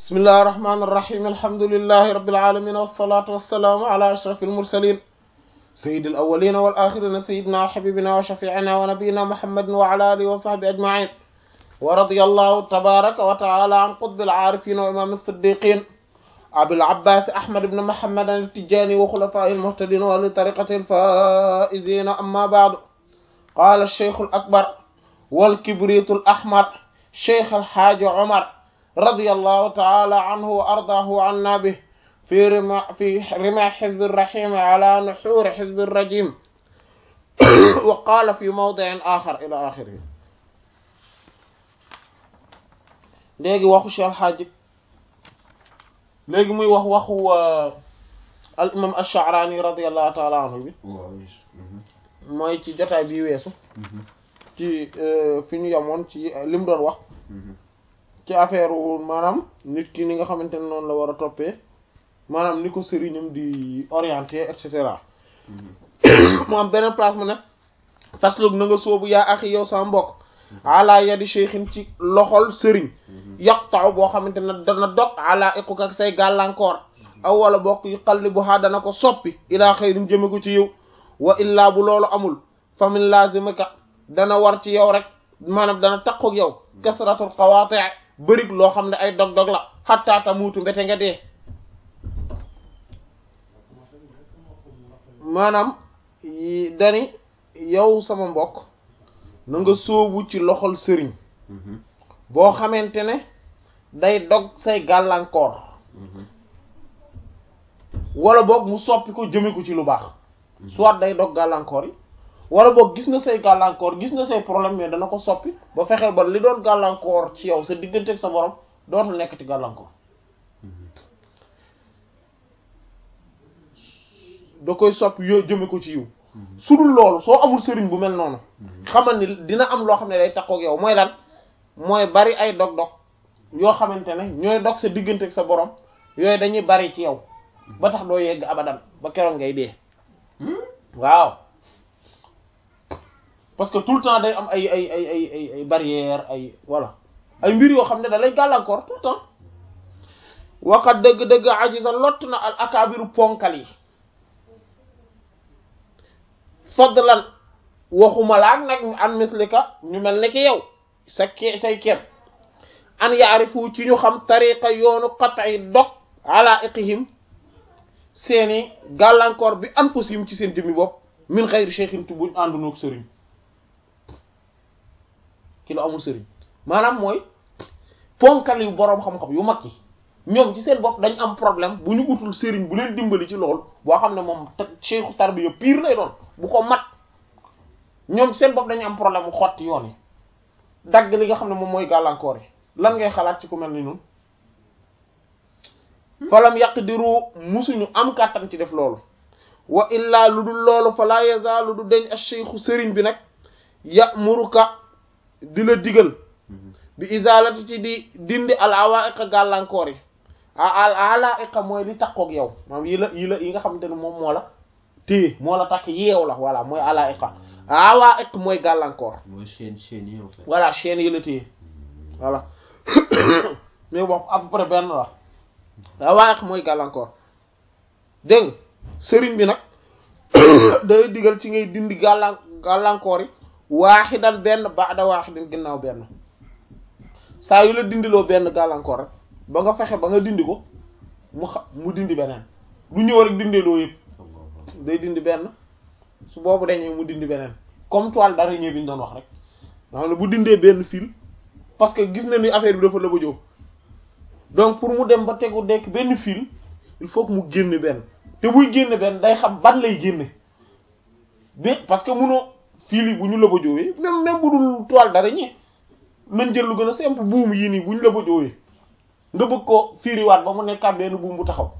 bismillahi irrahmani irrahim alhamdulilahi rabilalamin wassalatu wassalaamu ala ashraf almursalin sayidi alawalina walaxirina sayidina wa xabibina wa shafiina wa nabiyina muhammadin wa ala alihi wa sahbi ajmain wa radiya allahu tabaraka wa taala an qutbi alaarifina wa imam alsiddiqin abil abbas ahmad ibn muhammad altijani wa xulafai almuhtadin wa li tariqati alfaizina amma baadu qala alcheikh alakbar walkibritu alahmar cheikh alxaaji omar radiyallahu taala anhu wa ardaahu anna bih fi rima fi rima xizbi rahim ala nuxuuri xizbi rajim wa qaala fi mawdiin axar ila axirihi léegi waxu Cheikh Alxaaji léegi muy wax waxu al imam Ash-Sha'rani radiyallahu taala anhu bi mooy ci jotaay bi weesu ci fi ñu yemoon ci li mu doon wax ci affaire maanaam nit ki ni nga xamante ne noonu la war a toppee maanaam ni ko sëriñam di orienté et cetera mu am beneen place mu ne faslug na nga soobu yaa axi yow sama mbokk ala yadi cheikhin ci loxol sëriñ yaqta'u boo xamante ne dana dog ala iquk ak say gàllankoor aw wala bokk yu xalli bu haa dana ko soppi ilaa xayrin jëme ko ci yow wa illaa bu loolu amul famin lazimika dana war ci yow rek maanaam dana takkook yow kasratul qawaati' bërig loo xam ne ay dog-dog la xattaa tamuutu mbete nga dee maanaam dani yow sama mbokk na nga sóobu ci loxol sëriñ boo xamante ne day dog say gàllankoor wala boog mu soppi ko jëme ko ci lu baax soit day dog gàllankoor yi wala boog gis na say gàllankoor gis na say problème mais dana ko soppi ba fexeel ba li doon gàllankoor ci yow sa diggante ak sa borom dootul nekk ci gàllankoor da koy soppi yoo jëme ko ci yiw su dul loolu soo amul sëriñ bu mel noonu xamal ni dina am loo xam ne day takkook yow mooy lan mooy bari ay dog-dog yoo xamante ne ñooy dog sa diggante ak sa borom yooyu dañuy bari ci yow ba tax doo yegg abadan ba keroog ngay dee waaw parce que tout le temps day am ay ay ay ay ay ay barrière ay voilà ay mbir yoo xam ne da lay gàllankoor tout le temps waxat dëgg-dëgg ajisa lott na al akaabiru ponkal yi fadlan waxuma laak nag an mislika ñu mel ne ki yow sa ke say kem an yaarifu ci ñu xam tariqa yoonu qat'i dog ala iqihim seeni gàllankoor bi anfusihim ci seen jëmmi bopp min xayri cheikhin tu buñ àndunoog sëriñ ki lu amul sëriñ maanaam mooy ponkal yu boroom xam-xam yu mag yi ñoom ci seen bopp dañ am problème bu ñu utul sëriñ bu leen dimbali ci loolu boo xam ne moom cheikhu tarbiya pire lay doon bu ko mat ñoom seen bopp dañu am problème mu xotti yoon yi dagg li nga xam ne moom mooy gàllankoor yi lan ngay xalaat ci ku mel ni noonu falam yaqdiru musuñu am kàttan ci def loolu wa illaa lu dul loolu fa la yazaalu du deñ ash-shaykhu sëriñ bi nag ya'muruka di la digal bi izalati ci di dindi al awaiqa gàllankoor yi al alaiqa mooy li takkook yow maanaam yi la yi la yi nga xamante ne moom moo la téye moo la takk yeew la voilà mooy alaiqa awaiq mooy gàllankoor mooy chaîne chaîne yi en fait voilà chaîne yi la téye voilà mais bon à peu près benn la awaiq mooy gàllankoor dégg nga sëriñ bi nag day digal ci ngay dindi gàllan gàllankoor yi waaxidan benn baada waaxidin ginnaaw benn saa yu la dindiloo benn gàllankoor rek ba nga fexe ba nga dindi ko mu xa mu dindi beneen du ñëw rek dindiloo yëpp day dindi benn su boobu dañee mu dindi beneen comme toile d'araignée bi ñu doon wax rek nga xam ne bu dindee benn fil parce que gis na ni affaire bi dafa la ba jóg donc pour mu dem ba tegu dekk benn fil il faut que mu génne benn te buy génne benn day xam ban lay génne bi parce que munoo fil yi bu ñu la ba jógee même même bu dul toile d'araignée nañ jël lu gën a simple buum yii nii bu ñu la ba jógee nga bëgg ko firiwaat ba mu nekkaat benn buum bu taxaw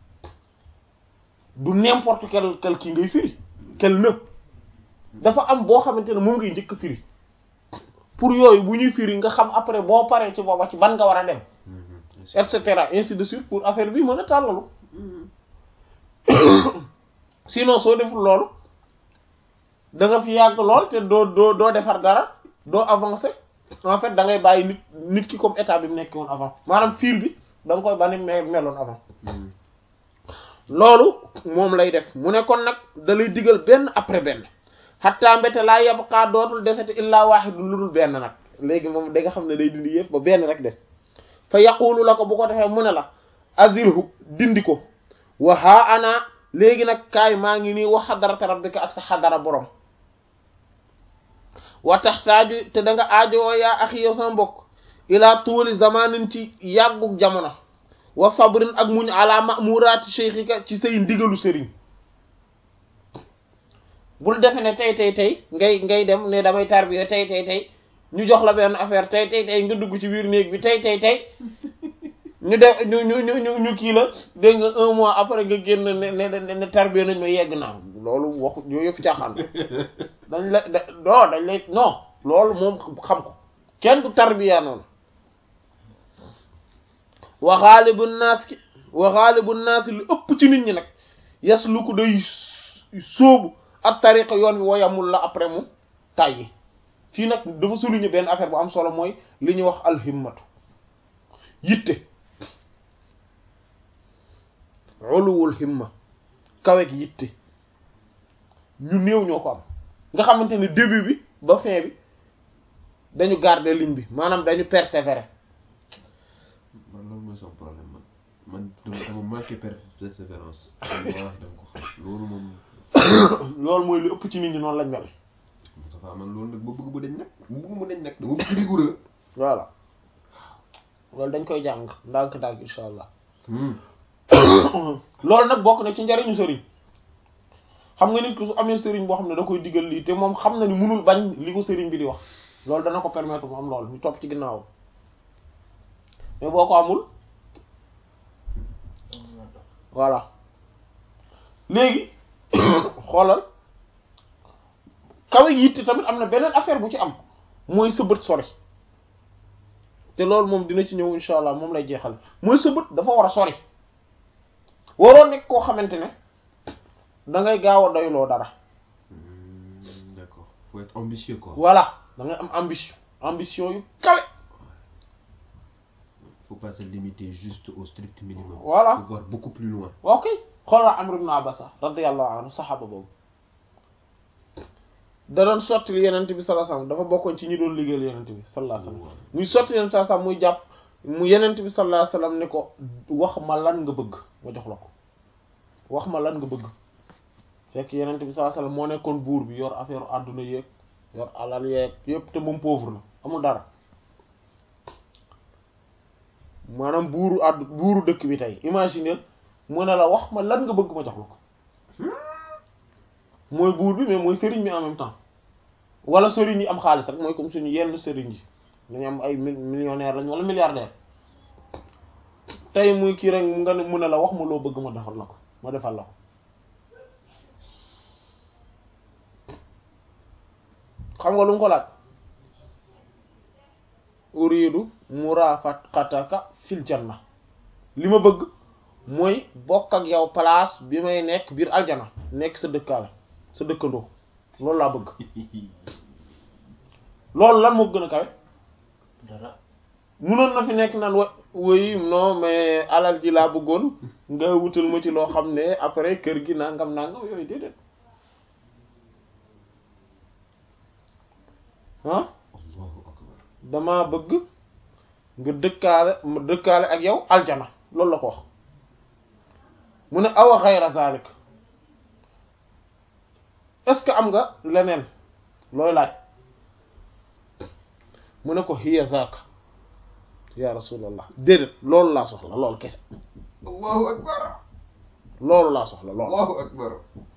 du n'importe quel quel kii ngay firi quel nëb dafa am boo xamante ne moom ngay njëkk firi pour yooyu bu ñuy firi nga xam après boo paree ci booba ci ban nga war a dem et cetera ainsi de suite pour affaire bi mën a tàllalu sinon soo deful loolu da nga fi yàgg lool te doo doo doo defar dara doo avancer en fait da ngay bàyyi nit nit ki comme état bi mu nekk woon avant maanaam fil bi da nga koy bani me meloon avant loolu moom lay def mu ne kon nag da lay digal benn après benn xatta mbete laa yabqaa dootul desete illaa waaxidu lu dul benn nag léegi moom da nga xam ne day dindi yëpp ba benn rek des fa yaqulu la ko bu ko defee mu ne la azilhu dindi ko wa haa ana léegi nag kaay maa ngi nii wa xadarata rabbika ak sa xadara borom wa taxtaaju te da nga aajowoo yaa axi yow sama mbokk ilaa tuuli zamanin ci yàggug jamono wa sabrin ak muñ ala mamuraati cheikhika ci say ndigalu sëriñ bul defe ne tey tey tey ngay ngay dem ne damay tarbiya tey tey tey ñu jox la benn affaire tey tey tey nga dugg ci biir néeg bi tey tey tey ñu def ñu ñu ñu ñu kii la dégg nga un mois après nga génn ne ne ne tarbiya nañ ma yegg naa loolu waxu yooyu yëpp caaxaan dañ la da non dañ lay non loolu moom xam ko kenn du tarbiya noonu wa xaalibu naas ki wa xaalibu naas li ëpp ci nit ñi nag yas lu ko day sóobu ak tariqa yoon bi woyamul la après mu tàyyi fii nag dafa souligner benn affaire bu am solo mooy li ñuy wax alhimmatu yitte uluwul himma kawek yitte ñu néew ñoo ko am nga xamante ne début bi ba fin bi dañu garder ligne bi maanaam dañu persévérer man loolu mooy son problème man man dama dama manqué persévérance wax dama ko xam loolu moom loolu mooy lu ëpp ci nit ñi noonu lañ mel Moustapha man loolu nag ma bëgg mu dañ nag mu bëgg mu dañ nag dama bëgg rigoureux voilà loolu dañ koy jàng ndànk-ndànk insha allah loolu nag bokk na ci njariñu sëriñ xam nga nit ku su amee sëriñ boo xam ne da koy digal lii te moom xam na ni mënul bañ li ko sëriñ bi di wax loolu dana ko permettre mu am loolu ñu topp ci ginnaaw mais boo ko amul voilà léegi xoolal kawe yitte tamit am na beneen affaire bu ci am mooy sa bët sori te loolu moom dina ci ñëw insha allah moom lay jeexal mooy sa bët dafa war a sori waroo nekk koo xamante ne da ngay gaaw a doyloo dara d'accord faut être ambitieux quoi voilà da ngay am ambition ambition yu kawe faut pas se limiter juste au strict minimum Voilà. faut voir beaucoup plus loin waaw kay xoolal Amr ibn Abasa radiyallahu anhu saxaaba boobu da doon sotti yenent bi sallallahu alayhi wasallam dafa bokkoon ci ñi doon liggéeyal yenent bi sallallahu alayhi wasallam muy sotti yenent sallallahu alayhi wasallam muy jàpp mu yenent bi sallallahu alayhi wasallam ne ko wax ma lan nga bëgg ma jox la ko wax ma lan nga bëgg fekk yenent bi sallallahu alayhi wasallam moo nekkoon buur bi yor affaire àdduna yeeg yor alal yeeg yépp te moom pauvre la amul dara maanaam buuru àdd buuru dëkk bi tey imaginer mu ne la wax ma lan nga bëgg ma jox la ko mooy buur bi mais mooy sëriñ bi en même temps wala sëriñ yi am xaalis rek mooy comme suñu yenn sëriñ yi dañu am ay mil- millionnaire lañ wala milliardaire tey muy kii rek nga ne mu ne la wax ma loo bëgg ma defal la ko ma defal la ko xam nga lu mu ko laaj uridu murafaqataka fil janna li ma bëgg mooy bokk ak yow place bi may nekk biir aljana nekk sa dëkkaale sa dëkkandoo loolu laa bëgg loolu lan moo gën a kawe dara munoon na fi nekk naan wa woy non mais alal ji laa bëggoon nga wutal ma ci loo xam ne après kër gi nangam nangam yooyu déedéet ah allahu akbar dama bëgg nga dëkkaale ma dëkkaale ak yow aljana loolu la ko wax mu ne awa xayra zalik est-ce que am nga leneen looy laaj mu ne ko hiya zaka ya rasulallah déedéet loolu laa soxla loolu kese allahu akbar loolu laa soxla loolu allahu akbar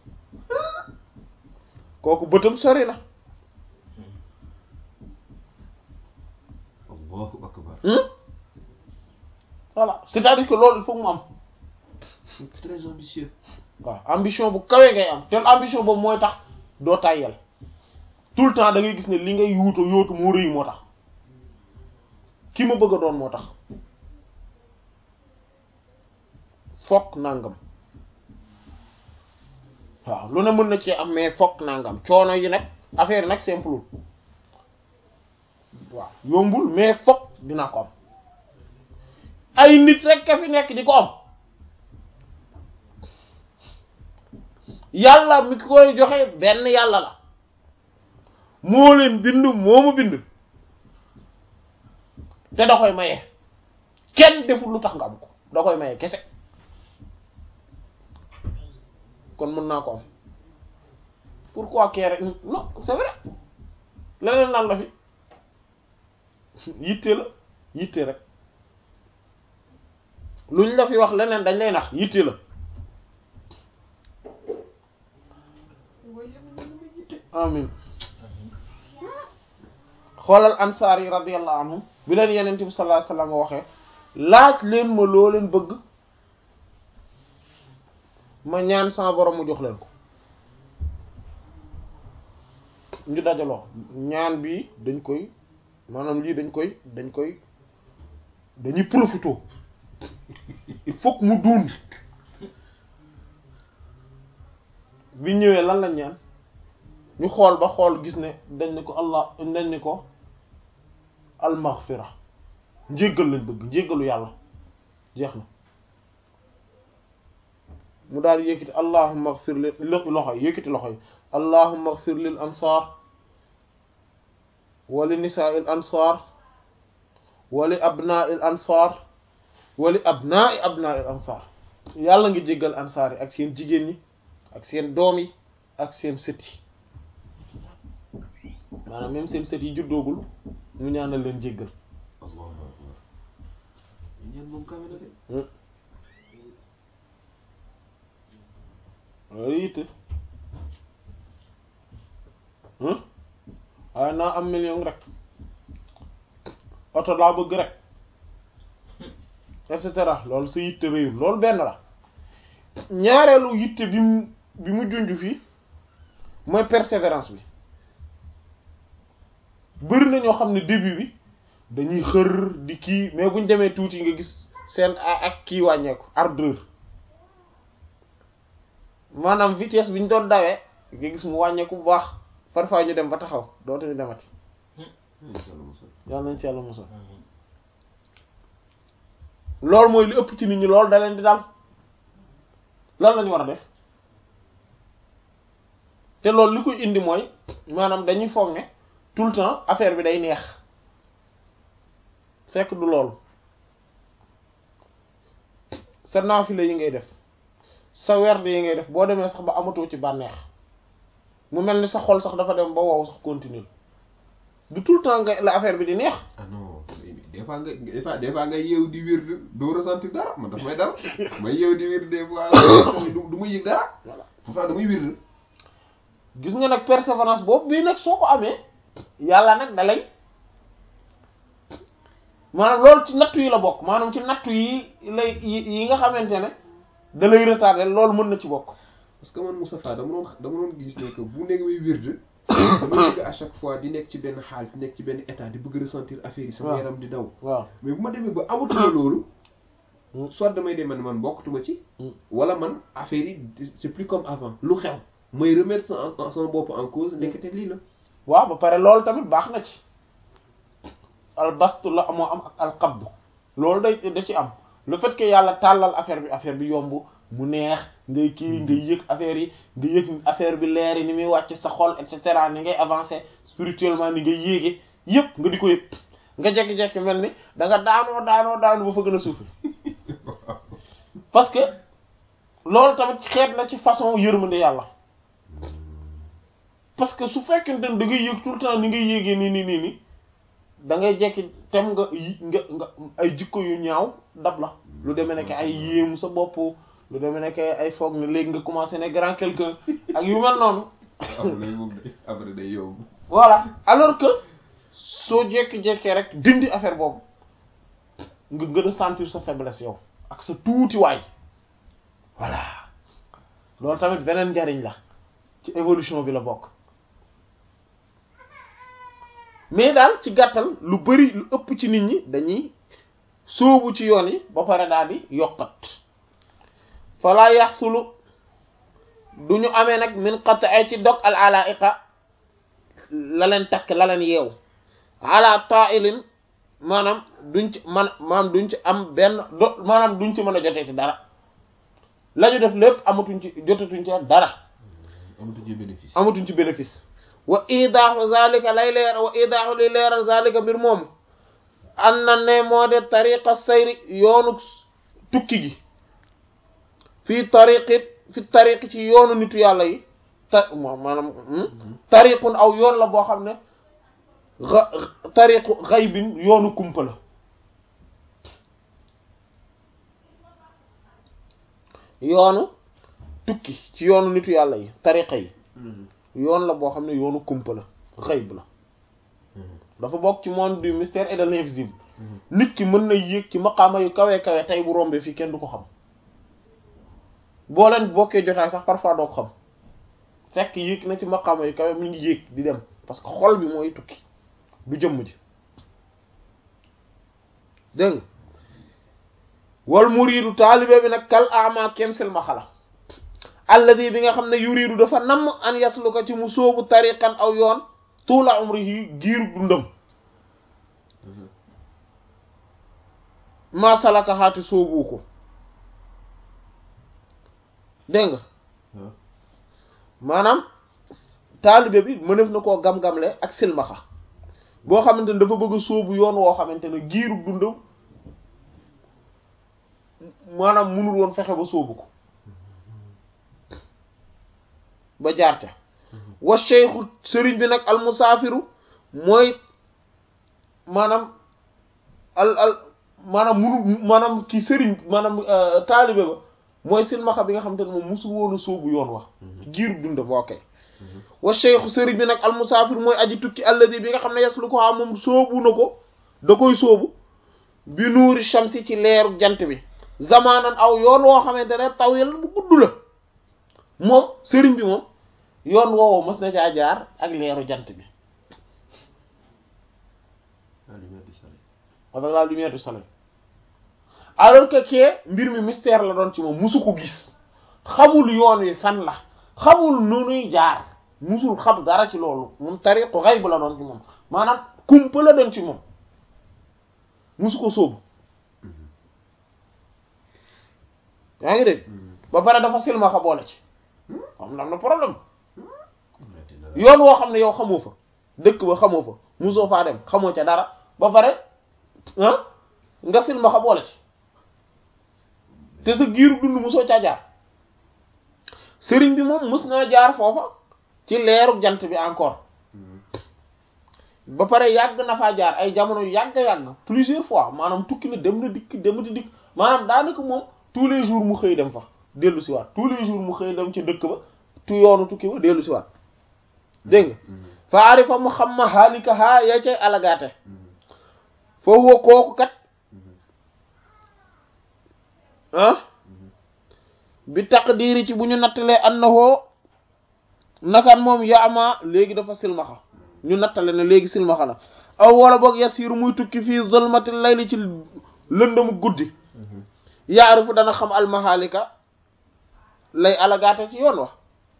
kooku bëtam sori na allahu akbar hmm voilà c'est-à-dire que loolu il faut que mu am très ambitieux waaw ambition bu kawee ngay am te ambition boobu mooy tax doo tàyyel tout le temps da ngay gis ne li ngay yuutu yóotu moo rëy moo tax ki ma bëgg a doon moo tax fokk nangam waaw lu ne mën na cee am mais fokk nangam coono yi nag affaire yi nag simple waaw yombul mais fokk dinaa ko am ay nit rek ka fi nekk di ko am yàlla mi koy joxe benn yàlla la moo leen bind moo ma bind te da koy maye kenn deful lu tax nga am ko da koy maye kese kon mën naa ko am pourquoi kee rek non c'est vrai leneen lan la fi yitte la yitte rek luñ la fi wax leneen dañ lay nax yitte la amin xoolal ansaar yi radiyallahu anhum bi leen yenent bi sallallahu alayhi wasallam waxee laaj leen ma loo leen bëgg ma ñaan sama borom mu jox leen ko ñu dajaloo ñaan bi dañ koy maanaam lii dañ koy dañ koy dañuy profité il faut que mu duun bi ñëwee lan lañ ñaan ñu xool ba xool gis ne dañ ne ko allah dañ ne ko almaghfira njéggal lañ bëgg njéggalu yàlla jeex na mu daal yëkkati allahumma ighfir li loxo yi yëkkati loxo yi allahumma ighfir lil ansar wa li nisaa'il ansar wa li abnaa'il ansar wa li abnaa'i abnaa'il ansar yàlla ngi jéggal ansaar yi ak seen jigéen ñi ak seen doom yi ak seen sët yi maanaam même seen sët yi juddoogul mu ñaanal leen jéggal allahu akbar ñaan moom kawe na de loolu yitte waaye naa am million rek oto laa bëgg rek et cetera loolu sa yitte réyul loolu benn la ñaareelu yitte bi mu bi mu junj fii mooy persévérance bi bëri na ñoo xam ne début bi dañuy xër di kii mais buñ demee tuuti nga gis seen ak kii wàññeeku ardeur maanaam vitesse bi ñu doon dawee nga gis mu wàññeeku bu baax parfois ñu dem ba taxaw dootuñu demati yàlla nañ ci yàlla musal loolu mooy li ëpp ci nit ñi loolu da leen di dal lan lañu war a def te loolu li koy indi mooy maanaam dañuy foog ne tout le temps affaire bi day neex fekk du loolu sa naafile yi ngay def sa werd yi ngay def boo demee sax ba amatoo ci bànneex mu mel ni sa xol sax dafa dem ba wow sax continuer du tout le temps nga la affaire bi di neex ah non des fois nga des fois des fois nga yeew di wér doo ressentir dara man daf may dara may yeew di wér des fois du ma yëg dara voilà pourtant damay wér gis nga nag persévérance boobu bii nag soo ko amee yàlla nag da lay maanaam loolu ci nattu yi la bokk maanaam ci nattu yi lay yi nga xamante ne da lay retardé loolu mën na ci bokk parce que man Moustapha dama doon dama doon gis ne que bu nekk may wér dama bëgg à chaque fois di nekk ci benn xaal di nekk ci benn état di bëgg ressentir affaire yi sama waaw. yaram di daw waaw mais bu ma demee ba amatuma loolu Mm. soit damay dem man man bokkatuma ci Mm. wala man affaire yi c'est plus comme avant lu xew may remettre sa en sama bopp en cause nekkate lii la waaw ba pare loolu tamit baax na ci albastu la moo am ak alqabdu loolu day da ci am le fait que yàlla tàllal affaire bi affaire bi yomb mu neex ngay kii ngay yëg affaire yi nga yëg affaire bi leer yi ni muy wàcc sa xol et cetera ni ngay avancer spirituellement ni ngay yéege yëpp nga di ko yëg nga jekki-jekki mel ni da nga daanoo daanoo daanu ba fa gën a suufi parce que loolu tamit xeet la ci façon yërmande yàlla parce que su fekkente ne da ngay yëg tout le temps ni ngay yéegee nii nii nii nii da ngay jekki tem nga yi nga nga ay jikko yu ñaaw dab la lu demee nekk ay yéemu sa bopp lu demee nekk ay foog ne léegi nga commencé ne grand quelqu'un ak yu mel noonu après moom day après day yomb voilà alors que soo jekki-jekkee rek dindi affaire boobu nga gën a sentir sa faiblesse yow ak sa tuuti waay voilà loolu tamit beneen njariñ la ci évolution bi la bokk mais daal ci gàttal lu bari lu ëpp ci nit ñi dañuy sóobu ci yoon yi ba pare daal di yokkat falaa yaxsulu du ñu amee nag min qat'i ci dog al alaiqa la leen takk la leen yeew ala ta'ilin maanaam duñ ci man maanaam duñ ci am benn do maanaam duñ ci mën a jotee ci dara la ñu def lépp amatuñ ci jotatuñ ci dara amatu ci bénéfice amatuñ ci bénéfice wa idaaxu zalika lay leer wa idaaxu li leeral zalika mbir moomu an na ne moo de tariqa sayri yoonu tukki gi fii tariqit fi tariqi ci yoonu nitu yàlla yi ta moom maanaam tariqun aw yoon la boo xam ne xa tariqu xaybin yoonu kumpa la yoonu tukki ci yoonu nitu yàlla yi tariqa yi yoon la boo xam ne yoonu kumpa la xayb la dafa bokk ci monde du mystère et de l'invisible nit ki mën na yéeg ci maqaama yu kawe kawe tey bu rombee fii kenn du ko xam boo leen bokkee jotaay sax parfois doo ko xam fekk yéeg na ci maqaama yu kawe mi ngi yéeg di dem parce que xol bi mooy tukki du jëmm ji dégg nga wal muriidu taalibe bi nag kal ama kem silmaxa la alladi bi nga xam ne yuriidu dafa namm an yaslu ko ci mu sóobu tariqan aw yoon tuula umrihi giiru dundam maa salaka xaati sóobu ko dégg nga maanaam taalibe bi mënef na koo gam-gamle ak silmaxa boo xamante ne dafa bëgg a sóobu yoon woo xamante ne giiru dundam maanaam munul woon fexe ba sóobu ko ba jaarta wa cheikhu sëriñ bi nag al musaafiru mooy maanaam al al maanaam munu maanaam ki sëriñ maanaam taalibe ba mooy silmaxa bi nga xamante ne moom musul woon a sóobu yoon wax giiru dundam ok wa cheikhu sëriñ bi nag al musaafiru mooy aji tukki alladi bi nga xam ne yaslu ko moom sóobu na ko da koy sóobu bi nuuri shamsi ci leeru jant bi zamaanan aw yoon woo xamante ne tawil bu gudd la moom sëriñ bi moom yoon woowu mës na caa jaar ak leeru jant bi la lumière du soleil avec la lumière du soleil alors que kee mbir mi mystère la doon ci moom musu ko gis xamul yoon wi fan la xamul nu nuy jaar musul xam dara ci loolu moom tariqu xayb la doon ci moom maanaam kumpa la doon ci moom musu ko sóobu yaa ngi dégg ba pare dafa silmaxa boole ci xam na am na problème yoon woo xam ne yow xamoo fa dëkk ba xamoo fa musoo faa dem xamoo ca dara ba pare ah nga silmaxa boole ci te sa giiru dund musoo caa jaar sëriñ bi moom mus naa jaar foofa ci leeru jant bi encore ba pare yàgg na faa jaar ay jamono yu yàgg-yàgg plusieurs fois maanaam tukki na dem na dikk dem di dikk maanaam daanaka moom tous les jours mu xëy dem fa dellu si waat tous les jours mu xëy dem ci dëkk ba tu yoonu tukki ba dellu si waat dégg nga fa arifa mu xam ma xaalika haa yaa cay alagaate foofu kooku kat ah bi taqdiiri ci bu ñu nattalee annahoo nakaan moom yaama léegi dafa silmaxa ñu nattale ne léegi silmaxa la aw wala boog yasiru muy tukki fii zulmati layli ci lëndamu guddi yaarifu dana xam almahalika lay alagaate ci yoon wax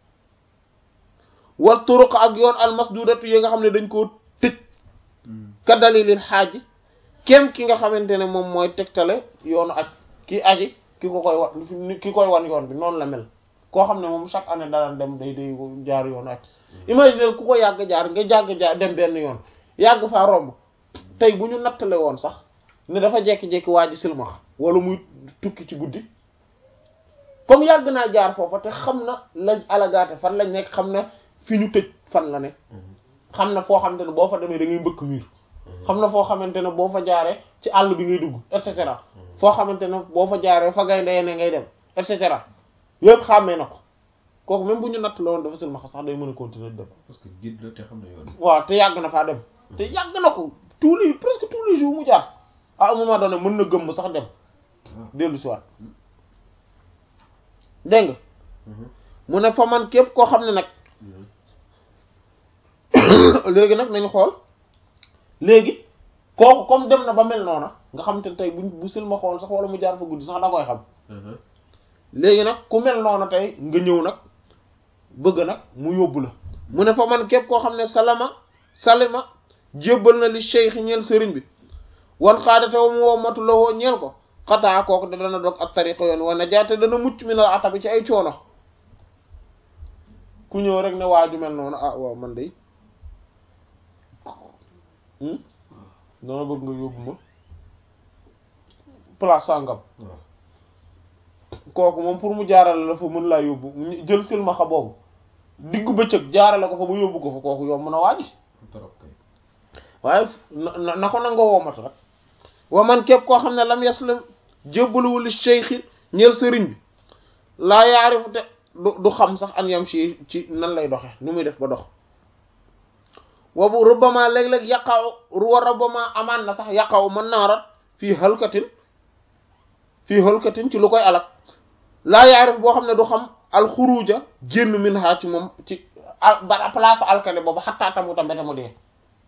wal turuq ak yoon almasdudatu yi nga xam ne dañ koo tëj ka dalilil xaaji kem ki nga xamante ne moom mooy tegtale yoonu aj ki aji ki ko koy wan ki koy wan yoon bi noonu la mel koo xam ne moom chaque année daan dem day day jaar yoonu aj imagine ku ko yàgg jaar nga jàgg jaar dem benn yoon yàgg faa romb tey bu ñu nattale woon sax ne dafa jekki-jekki waa ji silmax wala muy tukki ci guddi comme yàgg naa jaar foofa te xam na lañ alagaate fan lañ nekk xam na fi ñu tëj fan la ne xam na foo xamante ne boo fa demee da ngay mbëkk miir xam na foo xamante ne boo fa jaaree ci àll bi ngay dugg et cetera foo xamante ne boo fa jaaree fa ngay ndeyee ne ngay dem et cetera yëpp xàmmee na ko kooku même bu ñu natt la woon dafa silmaxa sax day mën a continuer dem parce que guide la te xam na yoon waaw te yàgg na faa dem te yàgg na ko tous les presque tous les jours mu jaar à un moment donné mën na gëmm sax dem dellu si waat dégg nga mu ne fa man képp koo xam ne nag léegi nag nañu xool léegi kooku comme dem na ba mel noona nga xam te tey buñ bu silma xool sax wala mu jaar fa guddi sax da koy xam léegi nag ku mel noona tey nga ñëw nag bëgg nag mu yóbbu la mu ne fa man képp koo xam ne salama salima jébbal na li cheikh ñeel sëriñ bi wan xaadate wa mu wommatu la woo ñeel ko xataa kooku da dana dog ak tariqa yoon wa najaate dana mucc mi na atabi ci ay coono ku ñëw rek ne waaju mel noonu ah waaw man de dana bëgg nga yóbbu ma place sàngam kooku moom pour mu jaarale la fa mën laa yóbbu jël silmaxa boobu diggu bëccëg jaarale ko fa bu yóbbu ko fa kooku yomb na waaji trop kay waaye na na ko nangoo womatu rek wa man képp koo xam ne lam yaslam jébbaluwul li cheikhi ñeel sëriñ bi laa yaarifu te du du xam sax an yam ci ci nan lay doxe nu muy def ba dox wabu rubbama léeg-léeg yaqaw wa rubbama amaan na sax yaqaw mën naa rat fii halkatin fii halkatin ci lu koy alak laa yaarif boo xam ne du xam alxuruja génn min ha ci moom ci ba place alkane boobu xattaa tamuta mbete mu dee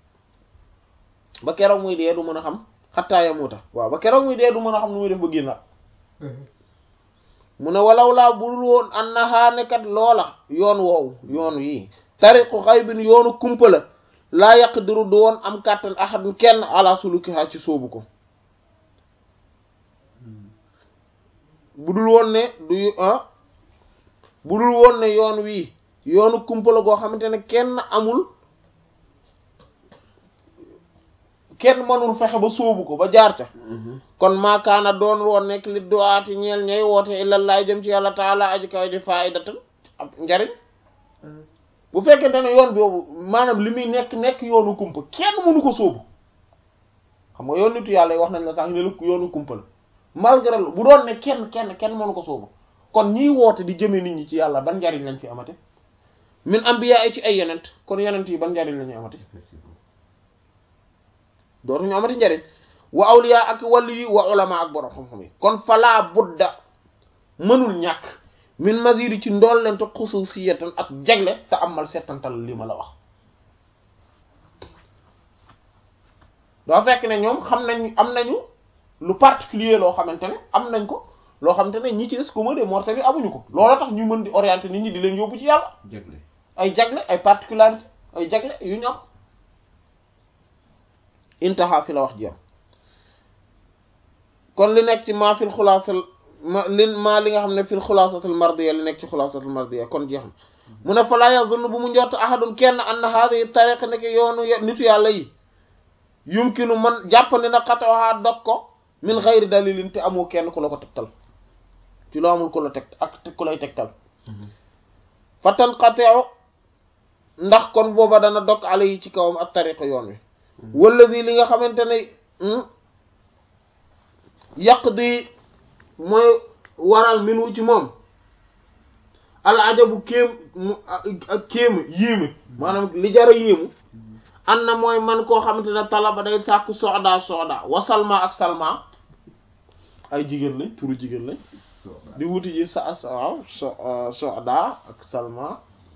ba keroog muy dee du mën a xam xattaa yamuta waaw ba keroog muy dee du mën a xam nu muy def ba génnaat mu ne walaw laa budul woon an nahaa nekkat loola yoon woowu yoon yi tariqu xaybin yoonu kumpa la laa yaqdiru du woon am kàttan ahadun kenn ala sulukiha ci sóobu ko budul woon ne du ah budul woon ne yoon wii yoonu kumpa la goo xamante ne kenn amul kenn mënul fexe ba sóobu ko ba jaar ca kon maakaana doon woon nekk li duwaati ñeel ñay woote ilallaay jëm ci yàlla taala aji kaw ji faidatan ab njariñ bu fekkente ne yoon boobu maanaam li muy nekk nekk yoonu kumpa kenn mënu ko sóobu xam nga yoon nitu yàlla yi wax nañ la sax ne la yoonu kumpa la malgré bu doon ne kenn kenn kenn mënu ko sóobu kon ñiy woote di jëme nit ñi ci yàlla ban njariñ lañ fi amate min ambiya yi ci ay yonent kon yonent yi ban njariñ la ñuy amate dootuñu amati njariñ wa awliya ak wàllu yi wa ulama ak borom xam-xam yi kon falaa budda mënul ñàkk min maziri ci ndollente xususiyatan ak jagle te amal settantal li ma la wax doo fekk ne ñoom xam nañ am nañu lu particulier loo xamante ne am nañ ko loo xamante ne ñi ci des commun des mortels yi amuñu ko loolu tax ñu mën di orienter nit ñi di leen yóbbu ci yàlla jagle ay jagle ay particularité ay jagle yu ñu am intaha fi la wax ji am kon li nekk ci maa fil xulaasal ma li maa li nga xam ne fil xulaasatul mardiya li nekk ci xulaasatul mardiya kon jeex na mu ne falaa yazunnu bu mu njort ahadun kenn anna haadihi tariqa nekk yoonu nitu yàlla yi yumkinu man jàppandi na xatawaha dog ko min xayri dalilin te amoo kenn ku la ko tegtal ci loo amul ku la teg ak ku lay tegtal fa tanqateew ndax kon booba dana dog ala yi ci kawam ak tariqa yoon wi walladi li nga xamante ne yàq di mooy waral min wu ci moom al ajabu kéem mu ak kéem yéeme maanaam li jara yéemu an na mooy man koo xamante ne talaba day sàkku soda soda wa salma ak salma ay jigéen lañ turu jigéen lañ di wuti ji sa waaw so soda ak salma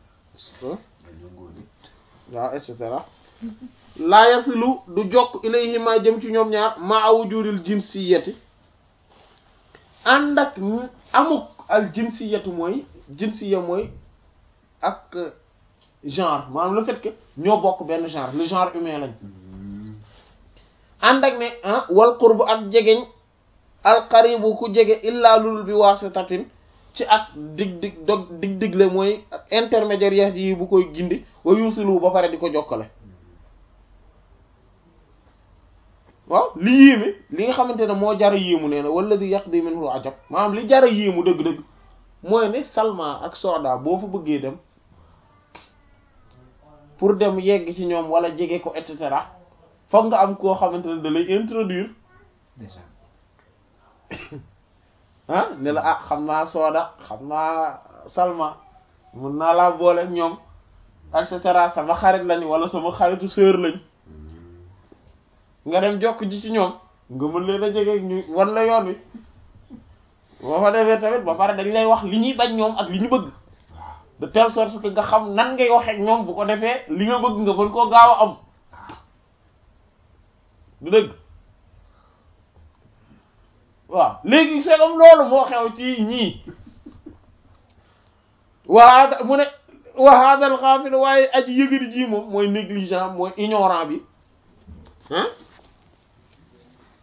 waaw et cetera laa yasilu du jokk ilayhima jëm ci ñoom ñaar maa wujudil jinsiyati ànd ak amuk al jinsiyatu mooy jinsiya mooy ak genre maanaam le fait que ñoo bokk benn genre le genre humain lañ ànd ak ne ah wal qurbu ak jegeñ al qaribu ku jege illaa lul bi wasitatin ci ak dig dig dog dig digle mooy intermédiaire yi bu koy gindi wa yusilu ba pare di ko jokkale waaw li yéeme li nga xamante ne moo jara yéemu nee na wala di yàq di minhu ajab maanaam li jara yéemu dëgg-dëgg mooy ne Salma ak Soda boo fa bëggee dem pour dem yegg ci ñoom wala jege ko et cetera foog nga am koo xamante ne da lay introduire déjà ah ne la ah xam naa Soda xam naa Salma mun naa laa boole ñoom et cetera sama xarit lañ wala sama xaritu sœur lañ nga dem jokk ji ci ñoom nga mën leen a jege ñu wan la yoon wi boo fa defee tamit ba pare dañ lay wax li ñuy bañ ñoom ak li ñu bëgg de telle sorte que nga xam nan ngay waxee ak ñoom bu ko defee li nga bëgg nga mën koo gaaw a am du dëgg waaw léegi c'est comme loolu moo xew ci ñii waa mu ne wa hadal ghafil waaye aji yëgadi ji moom mooy négligent mooy ignorant bi ah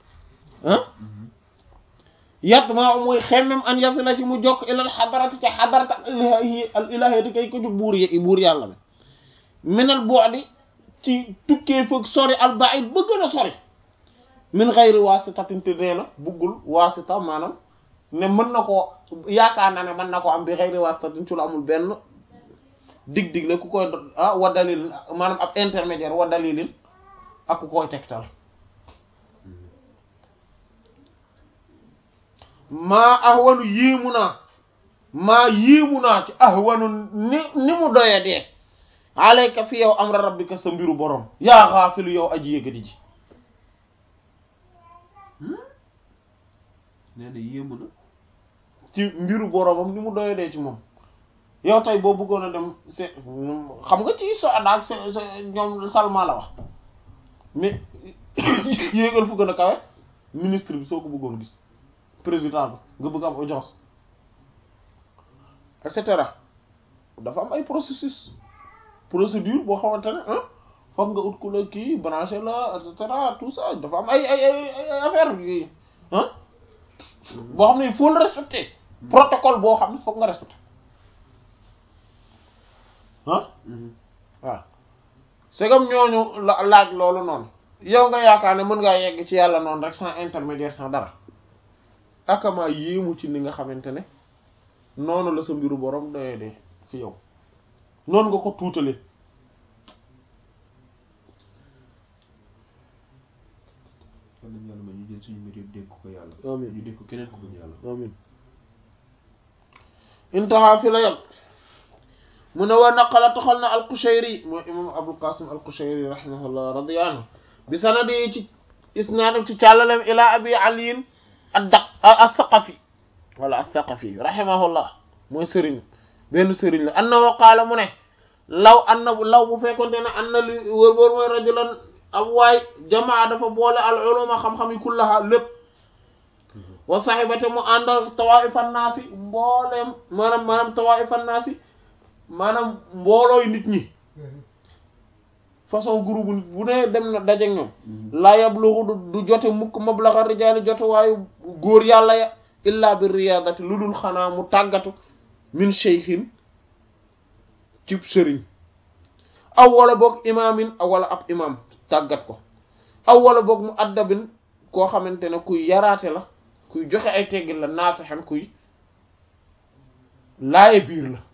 ah yat maa muy xemmem an yasila ci mu jokk ilal xadarati ca xadarata al ilahi al ilahiyati kay ko ju buur y buur yàlla mi minal bu'di ci tukkee fëg sori al ba'id ba gën a sori min ghayri wasitatin te nee na buggul wasita maanaam ne mën na koo yaakaar na ne mën na ko am bi ghayri wasitatin ci lu amul benn dig-dig la ku koy ah wa dalilin maanaam ab intermédiaire wa dalilin ak ku koy tegtal maa ahwanu yéemu naa maa yéemu naa ci ahwanu ni ni mu doya dee alayka fi yow amra rabbika sa mbiru borom yaa xaafilu yow aji yëgadi ji nee na yéemu na ci mbiru boromam ni mu doya dee ci moom yow tey boo bëggoon a dem se xam nga ci so daak se ñoom Salma la wax mais yéegal fu gën a kawe ministre bi soo ko bëggoon gis président bi nga bëgg am audience et cetera dafa am ay processus procédure boo xamante ne ah foog nga ut ku la kii branché la et cetera tout ça dafa am ay ay ay ay affaire yi ah boo xam ne il faut le respecter protocole boo xam ne foog nga respecter ah waaw c'est comme ñooñu la laaj loolu noonu yow nga yaakaar ne mën ngaa yegg ci yàlla noonu rek sans intermédiaire sans dara akama yéemu ci ni nga xamante ne noonu la sa mbiru borom doyee de fi yow noonu nga ko tuutalee kon nañu yàlla ma ñu jël suñu mbir yëpp dégg ko yàlla Amiin. ñu dégg ko keneen ko dul yàlla amin intaha fi la yam mu ne wa naqala toxal na al-Qushayri mooy imam Abul Qasim al-Qushayri rahimahullah radiya anhu bi sanadi ci isnaadam ci càllalem ila abi aliin ad-Daq as-Saqafi wala as-Saqafi rahimahullah mooy sëriñ benn sëriñ la annahu qaala mu ne law anna law bu fekkonte ne anna li wër wër mooy rajulan ab waay jamaa dafa boole al uluma xam-xam yi kullaha lépp wa sahibate mu àndal tawaifan naasi mbooleem maanaam maanaam tawaifan naasi maanaam mboolooy nit ñi façon groupe nit bu ne dem na daje ak ñoom laa yablugu du du jote mukk mablaga rijaali jote waayu góor yàlla ya illa bi riyadati lu dul xanaa mu tàggatu min cheykhin cib sëriñ aw wala boog imaamin aw wala ab imaam tàggat ko aw wala boog mu addabin koo xamante ne kuy yaraate la kuy joxe ay teggin la naasixan kuy laaye biir la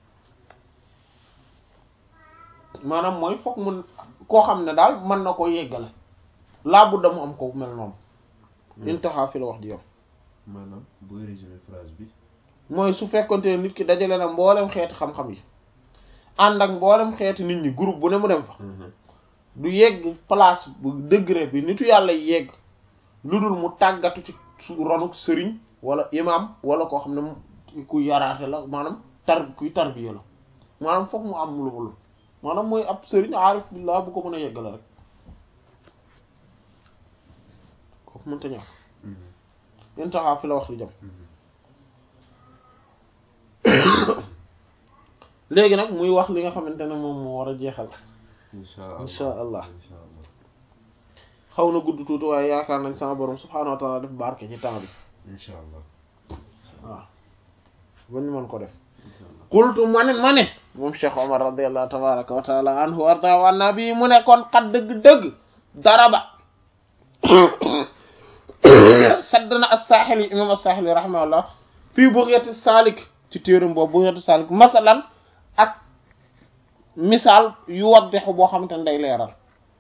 maanaam mooy foog mun koo xam ne daal mën na ko yeggale laa budda mu am ko mel noonu intaha fi la wax ji yow maanaam booy résumé phrase bi mooy su fekkonte ne nit ki dajale na mboolem xeeti xam-xam yi ànd ak mboolem xeeti nit ñi groupe bu ne mu dem fa du yegg place bu degré bi nitu yàlla yegg lu dul mu tàggatu ci su ronuk sëriñ wala imam wala koo xam ne mu- kuy yaraate la maanaam tar kuy tarbiya la maanaam foog mu am lu lu maanaam mooy ab sëriñ aarif billah bu ko mën a yeggale rek kooku mënta ñàkk intaha fi la wax li jëm léegi nag muy wax li nga xamante ne moom moo war a jeexal insha allah Insha Allah. insha allah xaw na gudd tuuti waaye yaakaar nañ sama borom subhaanahu wa taala def barke ci temps bi insha allah waaw ba ñu mën ko def insha allah qultu ma ne ma ne moom Cheikh Omar radiallahu tabaraka wa taala anhu warda wa nabi mu ne kon xat dëgg-dëgg daraba sadd na as-Saaxili imam as-Saaxili rahimahullah fii Bughyatis Saalik ci téeram boobu Bughyatis Saalik masalan ak misaal yu waddexu boo xamante ne day leeral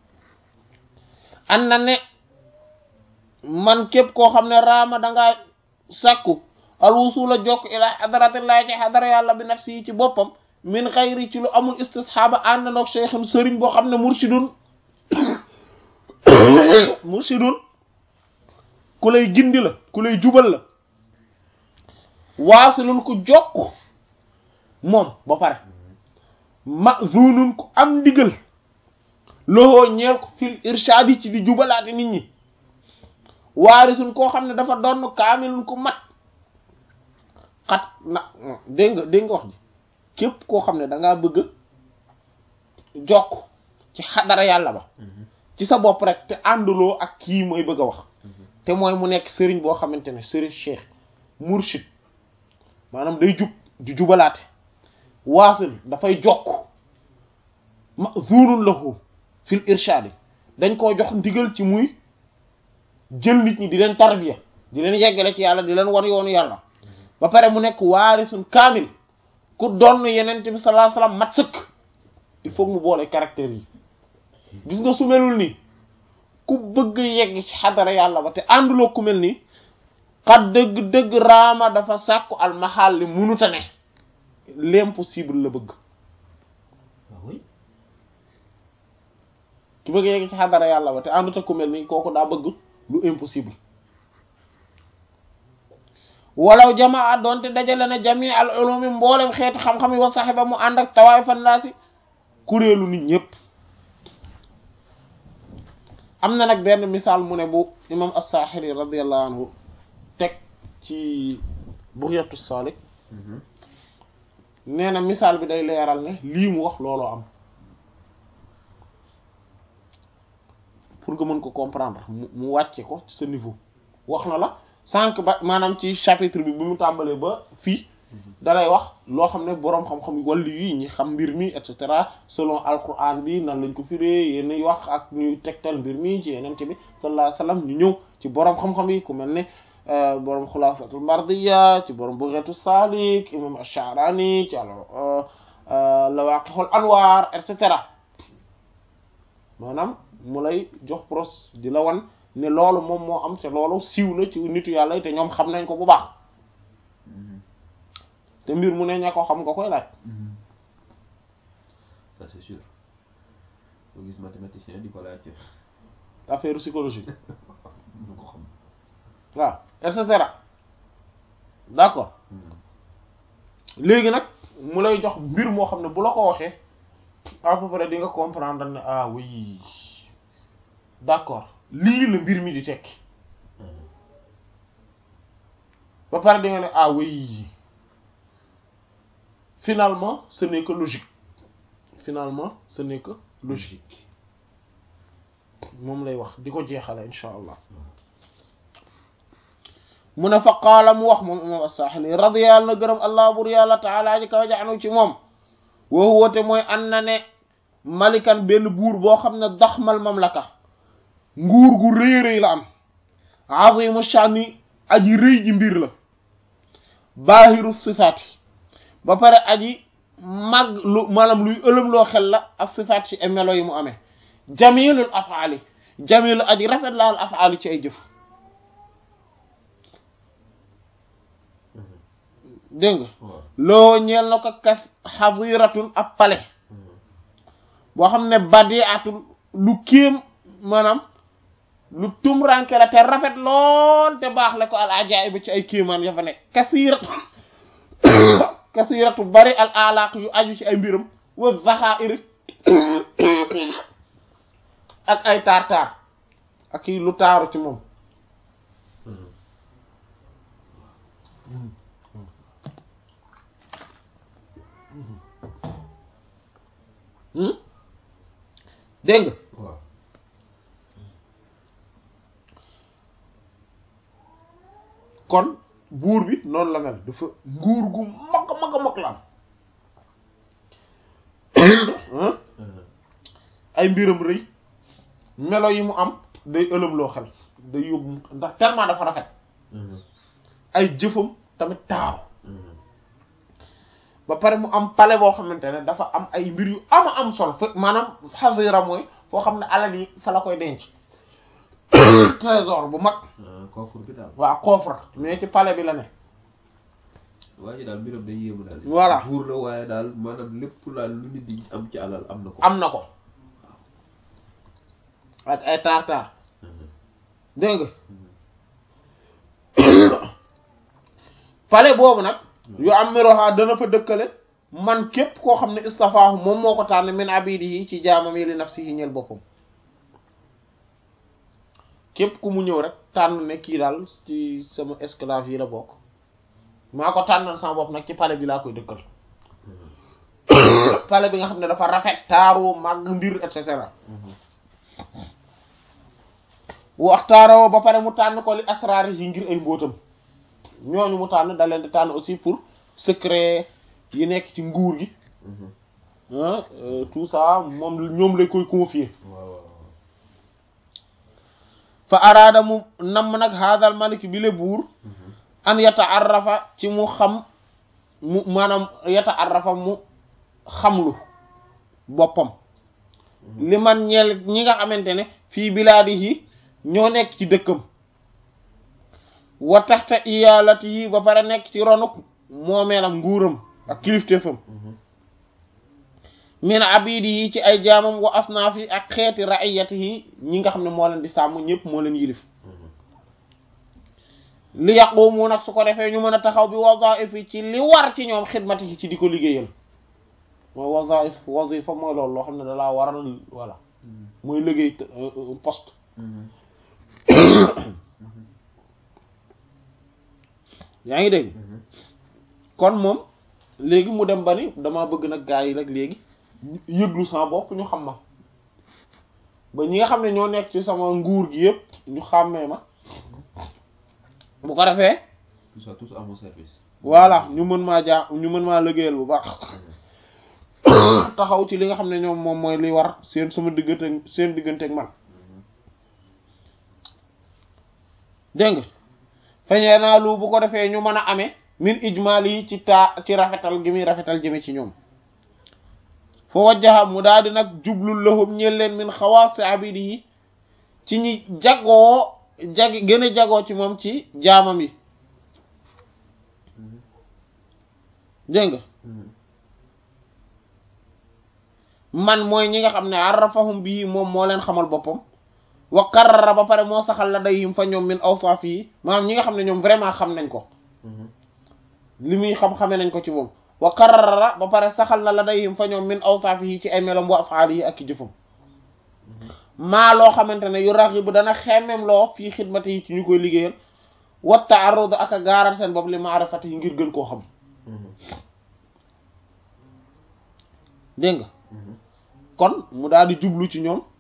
an na ne man képp koo xam ne raama dangaa sàkku al wusula jokk ila xadaratillahi ci xadara yàlla bi nafsi yi ci boppam min xayri ci lu amul istisxaaba ànd nag cheikhin sëriñ boo xam ne mursidun mursidun ku lay gindi la ku lay jubal la waasilun ku jokk moom ba pare mazunun ku am ndigal loxoo ñeel ko fil irshad yi ci di jubalaate nit ñi waarisun koo xam ne dafa doon kaamilun ku mat xat na dégg nga dégg nga wax ji képp koo xam ne dangaa bëgg jokk ci xadara yàlla ba ci sa bopp rek te ànduloo ak kii mooy bëgg a wax te mooy mu nekk sëriñ boo xamante ne sëriñ cheikh murshid maanaam day jub di jubalaate waasil dafay jokk mazurun lahu fil irshadi dañ koo jox ndigal ci muy jël nit ñi di leen tarbiya di leen yeggale ci yàlla di leen war yoonu yàlla ba pare mu nekk waarisun kaamil ku doon yeneen bi sallallahu alayhi wasallam mat sëkk il faut mu boole caractère yi gis nga su melul nii ku bëgg yegg ci xadara yàlla ba te ànduloo ku mel nii xat dëgg-dëgg raama dafa sàkku almaxaal li munuta ne l'impossible la bëgg ah oui ki bëgg yegg ci xadara yàlla ba te ànduta ku mel nii kooku daa bëgg lu impossible walaw jamaa doonte dajale na jami al ulumi mboolem xeeti xam-xam yi wa saxiba mu ànd ak tawaay fan naa si kuréelu nit ñëpp am na nag benn misaal mu ne bu imam as-Saaxili radiyallahu anhu teg ci Bughyatus Saalik nee na misaal bi day leeral ne lii mu wax looloo am pour nga mën ko comprendre mu mu wàcce ko ci sa niveau wax na la sànq ba maanaam ci chapitre bi bi mu tàmbalee ba fii dalay wax loo xam ne boroom xam-xam wàllu yi ñi xam mbir mi et cetera selon alquran bi nan lañ ko firee yéen wax ak ñuy tegtal mbir mi ci yeneen bi sallallahu alayhi wasallam ñu ñëw ci boroom xam-xam yi ku mel ne boroom xulaasatul mardiya ci boroom bughatu salik imam ash-sha'rani ci al lawaqihul anwar et cetera maanaam mu lay jox pros di la wan ne loolu moom moo am te loolu siiw na ci nitu yàlla yi te ñoom xam nañ ko bu baax te mbir mu ne ña ko xam nga koy laaj ça c'est sûr boo gis mathématicien di ko laaj affaire psychologie mu ko xam waaw et cetera d'accord léegi nag mu lay jox mbir moo xam ne bu la ko waxee à peu près di nga comprendre ne ah oui d'accord lii la mbir mi di tekki ba pare di nga ne ah oui finalement ce n'est que logique finalement ce n'est que logique moom lay wax di ko jeexale insha allah mu ne fa qaala mu wax moom imam as-Saaxili radiyallahu na gërëm allah bur yàlla taala ji kaw jaanu ci moom woo woote mooy an na ne malikan benn buur boo xam ne daxmal mamlaka nguur gu rëy rëy la am azimu shani aji rëy ji mbir la baahiru sifaati ba pare aji mag lu maanaam luy ëlëm loo xel la ak sifaat ci ay melo yi mu amee jamilul afaali jamilu aji rafet la al afaali ci ay jëf dégg nga loo ñeel na ko kas xadiratun ab pale boo xam ne badiatul lu kéem maanaam lu tumranke la te rafet lool te baax la ko al ajaib ci ay kéemaan ya fa nekk kasiratu kasiratu bari al alaq yu aju ci ay mbiram wa zaxair ak ay taar-taar ak i lu taaru ci moom dégg nga waaw kon buur bi noonu la mel dafa nguur gu mag a mag a mag la am ay mbiram rëy melo yi mu am day ëlëm loo xel day yóbbu ndax tellement dafa rafet ay jëfam tamit taaru ba pare mu am palais boo xamante ne dafa am ay mbir yu ama am solo fa maanaam xasira mooy foo xam ne alal yi fa la koy denc trésor bu mag coffre bi daal waa coffre mais ci palais bi la ne waaye daal mbiram day yéemu daal Voilà. buur la waaye daal maanaam lépp laal lu nit di am ci alal am na ko am na ko ak ay taar-taar dégg nga palais boobu nag yu am miroha dana fa dëkkale man képp koo xam ne istafaahu moom moo ko tànn min abidi yi ci jaamam yi li nafsihi ñeel boppam képp ku mu ñëw rek tànn ne kii daal ci sama esclave yi la bokk maa ko tànnal sama bopp nag ci palais bi laa koy dëkkal palais bi nga xam ne dafa rafet taaru màgg mbir et cetera waxtaaroo ba pare mu tànn ko li asraar yi ngir ay mbóotam ñooñu mu tànn da leen di tànn aussi pour secret yi nekk ci nguur gi ah tout ça moom ñoom lay koy confier waaw waaw fa araada mu namm nag haadal malik bi le buur an yataarrafa ci mu xam mu maanaam yataarrafa mu xamlu boppam li man ñeel ñi nga xamante ne fii bilaadihi ñoo nekk ci dëkkam wa taxta iyaalatihi ba pare nekk ci ronuk moomeelam nguuram ak kilifteefam min abidi yi ci ay jaamam wa asnaafi ak xeeti raiyatihi ñi nga xam ne moo leen di sàmm ñëpp moo leen yilif li yaqumu nag su ko defee ñu mën a taxaw bi wazaif yi ci li war ci ñoom xidmati yi ci di ko liggéeyal mooy wazaif wazifa mooy loolu loo xam ne dalaa waral voilà mooy liggéey poste yaa ngi dégg kon moom léegi mu dem ba ni dama bëgg nag gaa yi nag léegi yëglu sama bopp ñu xam ma ba ñi nga xam ne ñoo nekk ci sama nguur gi yëpp ñu xàmmee ma bu ko defee tout ça tous à mon service voilà ñu mën maa jaa ñu mën maa liggéeyal bu baax taxaw ci li nga xam ne ñoom moom mooy li war seen sama diggante seen diggante ak man dégg nga feñee naa lu bu ko defee ñu mën a amee min ijmaal yi ci taa ci rafetal gi muy rafetal jëme ci ñoom foo wajjaha mu daal di nag jublul lahum ñeel leen min xawaasi abidi yi ci ñi jagoo jagi gën a jagoo ci moom ci jaamam yi dégg nga man mooy ñi nga xam ne arrafahum bii moom moo leen xamal boppam wa qarrara ba pare moo saxal la dayhim fa ñoom min awsaaf yi maanaam ñi nga xam ne ñoom vraiment xam nañ ko li muy xam-xame nañ ko ci moom wa qarrara ba pare saxal na la dayhim fa ñoom min awsaaf yi ci ay melom wa afaal yi ak i jëfam maa loo xamante ne yu raxibu dana xemmem loo fii xidmati yi ci ñu koy liggéeyal wa taarud ak a gaaral seen bopp li maarifati yi ngir gën koo xam dégg nga kon mu daal di jublu ci ñoom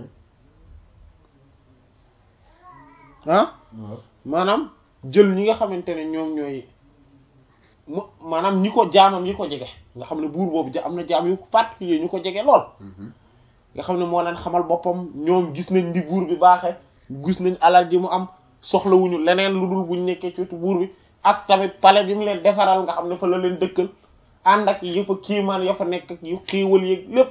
ah maanaam jël ñi nga xamante ne ñoom ñooy mu maanaam ñi ko jaamam ñi ko jege nga xam ne buur boobu ja am na jaam yu particulier ñu ko jege lool nga xam ne moo leen xamal boppam ñoom gis nañ di buur bi baaxe gis nañ alal ji mu am soxlawuñu leneen lu dul buñ nekkee ci wetu buur bi ak tamit palais bi mu leen defaral nga xam ne fa la leen dëkkal ànd ak yëfa kiimaan ya fa nekk ak yu xiiwal yeeg lépp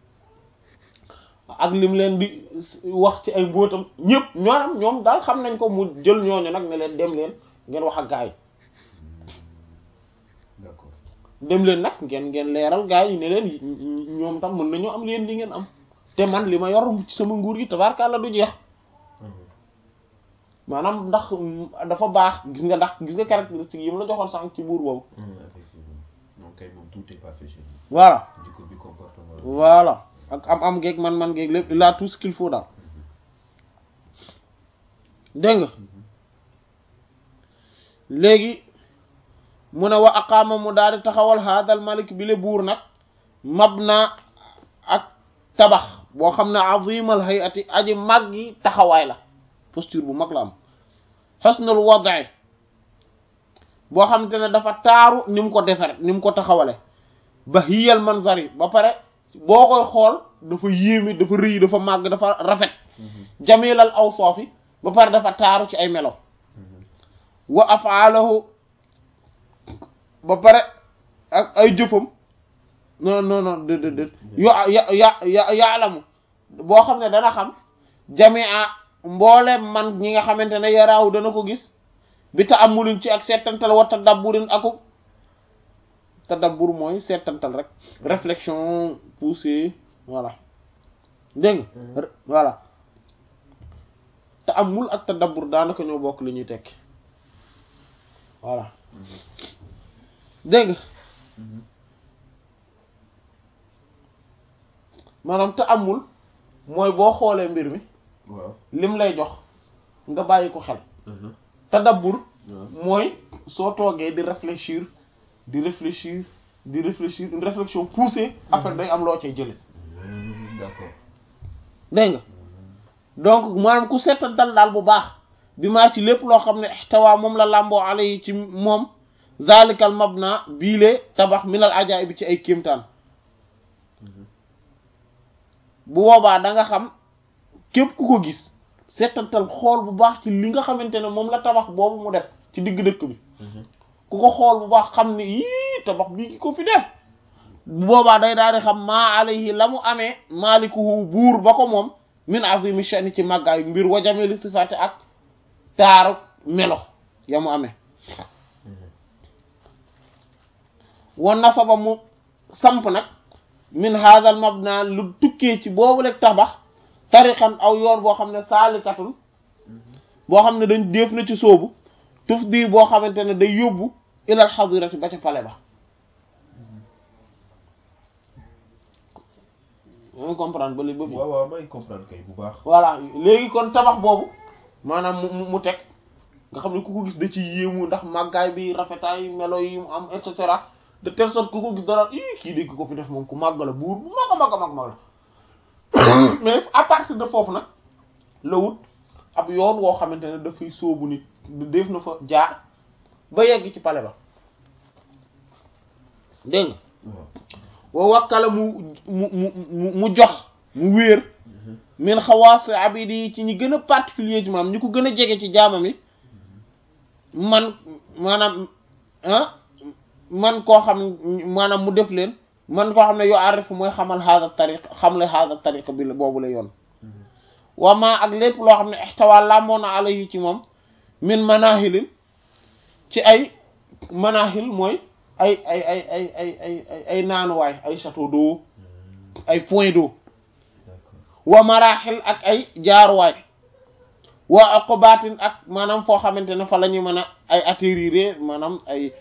ak lim leen di wax ci ay mbóotam ñëpp ñoonam ñoom daal xam nañ ko mu jël ñooñu nag ne leen dem leen ngeen wax ak gaa yi d'accord dem leen nag ngeen ngeen leeral gaa yi ne leen ñoom tam mën nañoo am leen li ngeen am te man li ma yor ci sama nguur gi tabarkàlla du jeex maanaam ndax dafa baax gis nga ndax gis nga caractéristique yi mu la joxoon sànq ci buur boobu effectivement moom kay moom tout est parfait chez lui voilà jikko bi comportement voilà ak am am geeg man man geeg lépp il a tout ce qu'il faut daal dégg nga léegi mu ne wa aqaama mu daal di taxawal haadal malik bi le buur nag mabna ak tabax boo xam ne azimal hayati aji mag yi taxawaay la posture bu mag la am xusnul wada'i boo xamante ne dafa taaru ni mu ko defare ni mu ko taxawale ba hiyal manzari ba pare boo koy xool dafa yéeme dafa rëy dafa màgg dafa rafet jamilal awsaafi ba pare dafa taaru ci ay melo wa afaalahu ba pare ak ay jëfam non non non dé dé dé yo ya ya ya yaalamu boo xam ne dana xam jamia mboolem man ñi nga xamante ne yaraawu dana ko gis bi ta amulin ci ak seetantal wa tadabburin aku tadabbur mooy seetantal rek réflexion poussée voilà dégg nga voilà te amul ak tadabbur daanaka ñoo bokk li ñuy tekki voilà dégg nga maanaam te amul mooy boo xoolee mbir mi waaw lim lay jox nga bàyyi ko xel tadabbur mooy soo toogee di réfléchir di réfléchir di réfléchir une réflexion poussée après day am loo cay jële d'accord dégg nga donc maanaam ku settantal daal bu baax bi maa ci lépp loo xam ne ixtawaa moom la làmboo ala yi ci moom zalikal mabna biile tabax minal ajaay bi ci ay kéemtaan bu boobaa da nga xam képp ku ko gis settantal xool bu baax ci li nga xamante ne moom la tabax boobu mu def ci digg dëkk bi ku ko xool bu baax xam ne yii tabax bii ki ko fi def bu boobaa day daal di xam maa alayhi la mu amee maalikuhu buur ba ko moom min azimi shani ci màggaayu mbir wa jamili sifaati ak taaru melo ya mu amee wa nasaba mu samp nag min hadal mabna lu tukkee ci boobu rek tabax tariqan aw yoon boo xam ne saalikatun boo xam ne dañ def na ci soobu tuf di boo xamante ne day yóbbu ilal xadirati ba ca pale ba yaa comprendre ba léegi ba fi waaw waaw may comprendre kay bu baax. voilà léegi kon tabax boobu maanaam mu mu teg nga xam ne ku ko gis da ci yéemu ndax màggaay bi rafetaay melo yi mu am et cetera de telle sorte ku ko gis dara ii kii de ki ko fi def moom ku màgg la buur bu mag a mag a mag mag la mais à partir de foofu nag la wut ab yoon woo xamante ne dafay sóobu nit def na fa jaar ba yegg ci pale ba dégg nga wa wakkala mu mu mu mu jox mu wéer min xawaas abidi ci ñi gën a particulier ci maam ñi ko gën a jege ci jaamam yi man maanaam ah man koo xam maanaam mu def leen man koo xam ne yoo arif mooy xamal hada tariq xam le hada tariq bi la boobu la yoon wa ma ak lépp loo xam ne ixtawa làmboo na alayhi ci moom min manahilin ci ay manahil mooy ay ay ay ay ay ay ay ay naanuwaay ay château d'eau ay point d'eau wa maraaxil ak ay jaaruwaay wa aqobatin ak maanaam foo xamante ne fa la ñu mën a ay atterrir maanaam ay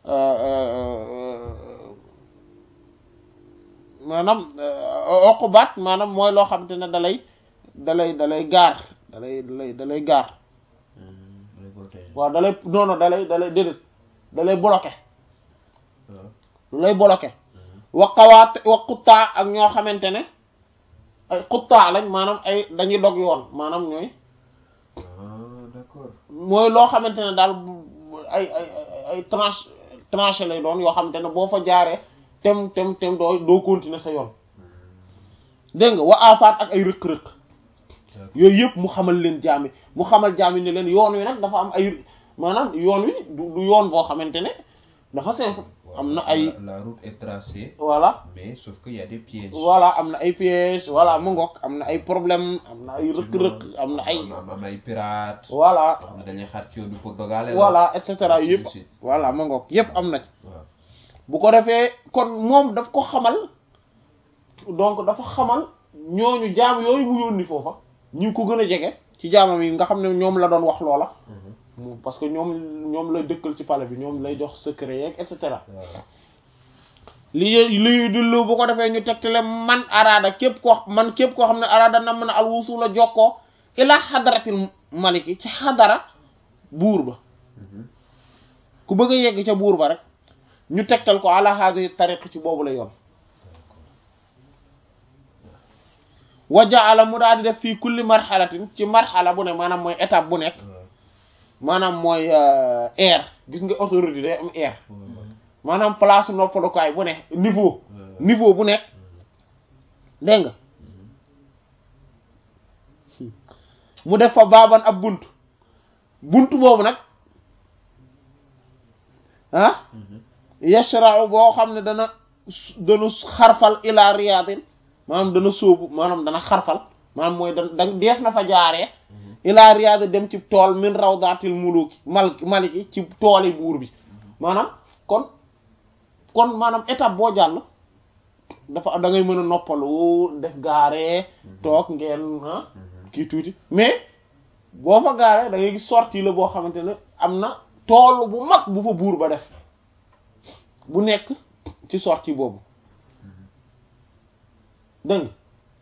maanaam oqubat maanaam mooy loo xamante ne dalay dalay dalay gaar dalay dalay dalay gaar waaw dalay non non dalay dalay déedéet dalay bloqué lu lay bloqué wa qawaat wa xuttaa ak ñoo xamante ne ay xuttaa lañ maanaam ay dañuy dog yoon maanaam ñooy d'accord mooy loo xamante ne daal ay ay ay tranche tranché lay doon yoo xamante ne boo fa jaaree tem tem tem doo doo continuer sa yoon dégg nga wa afaat ak ay rëq-rëq yooyu yëpp mu xamal leen jaami mu xamal jaami ne leen yoon wi nag dafa am ay maanaam yoon wi du du yoon boo xamante ne dafa simple am na ay la route est tracée voilà mais sauf que y a des pièges voilà am na ay pièges voilà mu ngoog am na ay problème am na ay rëq-rëq am na ay am am ay pirates voilà yoo xam ne dañuy xaar ci yoon bi pour dogale la voilà et cetera Ainsi de yëpp suite. voilà mu ngoog yëpp am na ci waaw bu ko defee kon moom daf ko xamal donc dafa xamal ñooñu jaam yooyu mu yónni foofa ñu ko gën a jege ci jaamam yi nga xam ne ñoom la doon wax loola mu- parce que ñoom ñoom lay dëkkal ci palais bi ñoom lay jox secret yeeg et cetera waaw li liy dillu bu ko defee ñu tegtale man araada képp koo man képp koo xam ne araada nam na al wusula jokkoo ila xadaratil maliki ci xadara buur ba ku bëgg a yegg ca buur ba rek ñu tegtal ko ala hadi tariq ci boobu la yoon wa jaala mu daal di def fii kulli marxalatin ci marxala bu ne maanaam mooy étape bu nekk maanaam mooy air gis nga autorité day am air maanaam place noppalukaay bu ne niveau niveau bu nekk dégg nga mu def fa baaban ab bunt bunt boobu nag ah yashra'u boo xam ne dana dana xarfal ila riyadin maanaam dana sóobu maanaam dana xarfal maanaam mooy da da deef na fa jaaree ila riyad dem ci tool min rawdatil muluki mal maliki ci tooli buur bi maanaam kon kon maanaam étape boo jàll dafa da ngay mën a noppalu def gaaree toog ngeen ah kii tuuti mais boo fa gaaree da ngay gis sortie la boo xamante ne am na tool bu mag bu fa buur ba def bu nekk ci sortie boobu dégg nga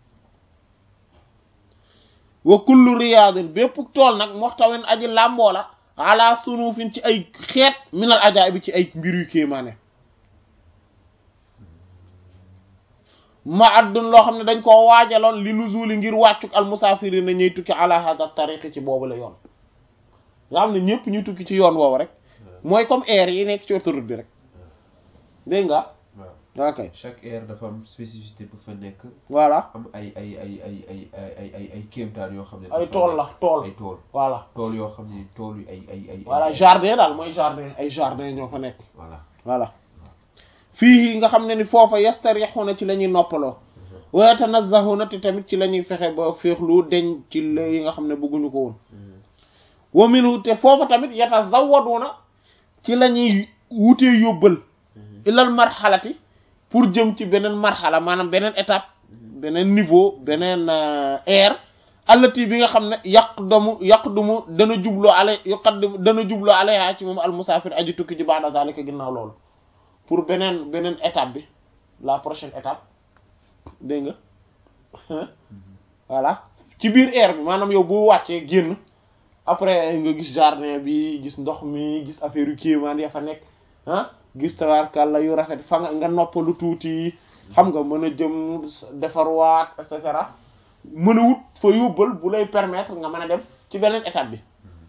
wa kullu riyaadin bépp tool nag moxtawin aji làmboo la ala sunufin ci ay xeet minal ajaay bi ci ay mbir yu kéemaane ma addun loo xam ne dañ koo waajaloon li nuzuli ngir wàccuk al musaafiri na ñuy tukki ala hada tariqi ci boobu la yoon nga xam ne ñëpp ñuy tukki ci yoon woowu rek mooy comme air yi nekk ci autoroute bi rek dégg nga waaw ok chaque aire dafa am spécificité bu fa nekk voilà am ay ay ay ay ay ay ay ay ay kéemtaan yoo xam ne ay dafa tool la nekk. tool ay tool voilà tool yoo xam ne tool yu ay ay ay voilà ay- jardin daal mooy jardin ay jardin ñoo fa nekk voilà voilà fii nga xam ne ni foofa yastarixuna ci la ñuy noppaloo wa yatanazzahuna te tamit ci la ñuy fexe ba féexlu deñ ci la yi nga xam ne bëgguñu ko woon wa minhu te foofa tamit yatazawwaduna ci la ñuy wutee yóbbal ilal marxalati pour jëm ci beneen marxala maanaam beneen étape beneen niveau beneen air allati bi nga xam ne yaqdamu yaqdumu dana jubloo ale yuqaddimu dana jubloo alayha ci moom al musaafir aji tukki ji ba'da zalika ginnaaw loolu pour beneen beneen étape bi la prochaine étape dégg nga voilà ci biir air bi maanaam yow boo wàccee génn après nga gis jardin bi gis ndox mi gis affaire yu kéemaan ya fa nekk ah gis tabaarkàlla yu rafet fa nga nga noppalu tuuti xam nga mën a jëm defarwaat et cetera mën a wut fa yóbbal bu lay permettre nga mën a dem ci beneen étape bi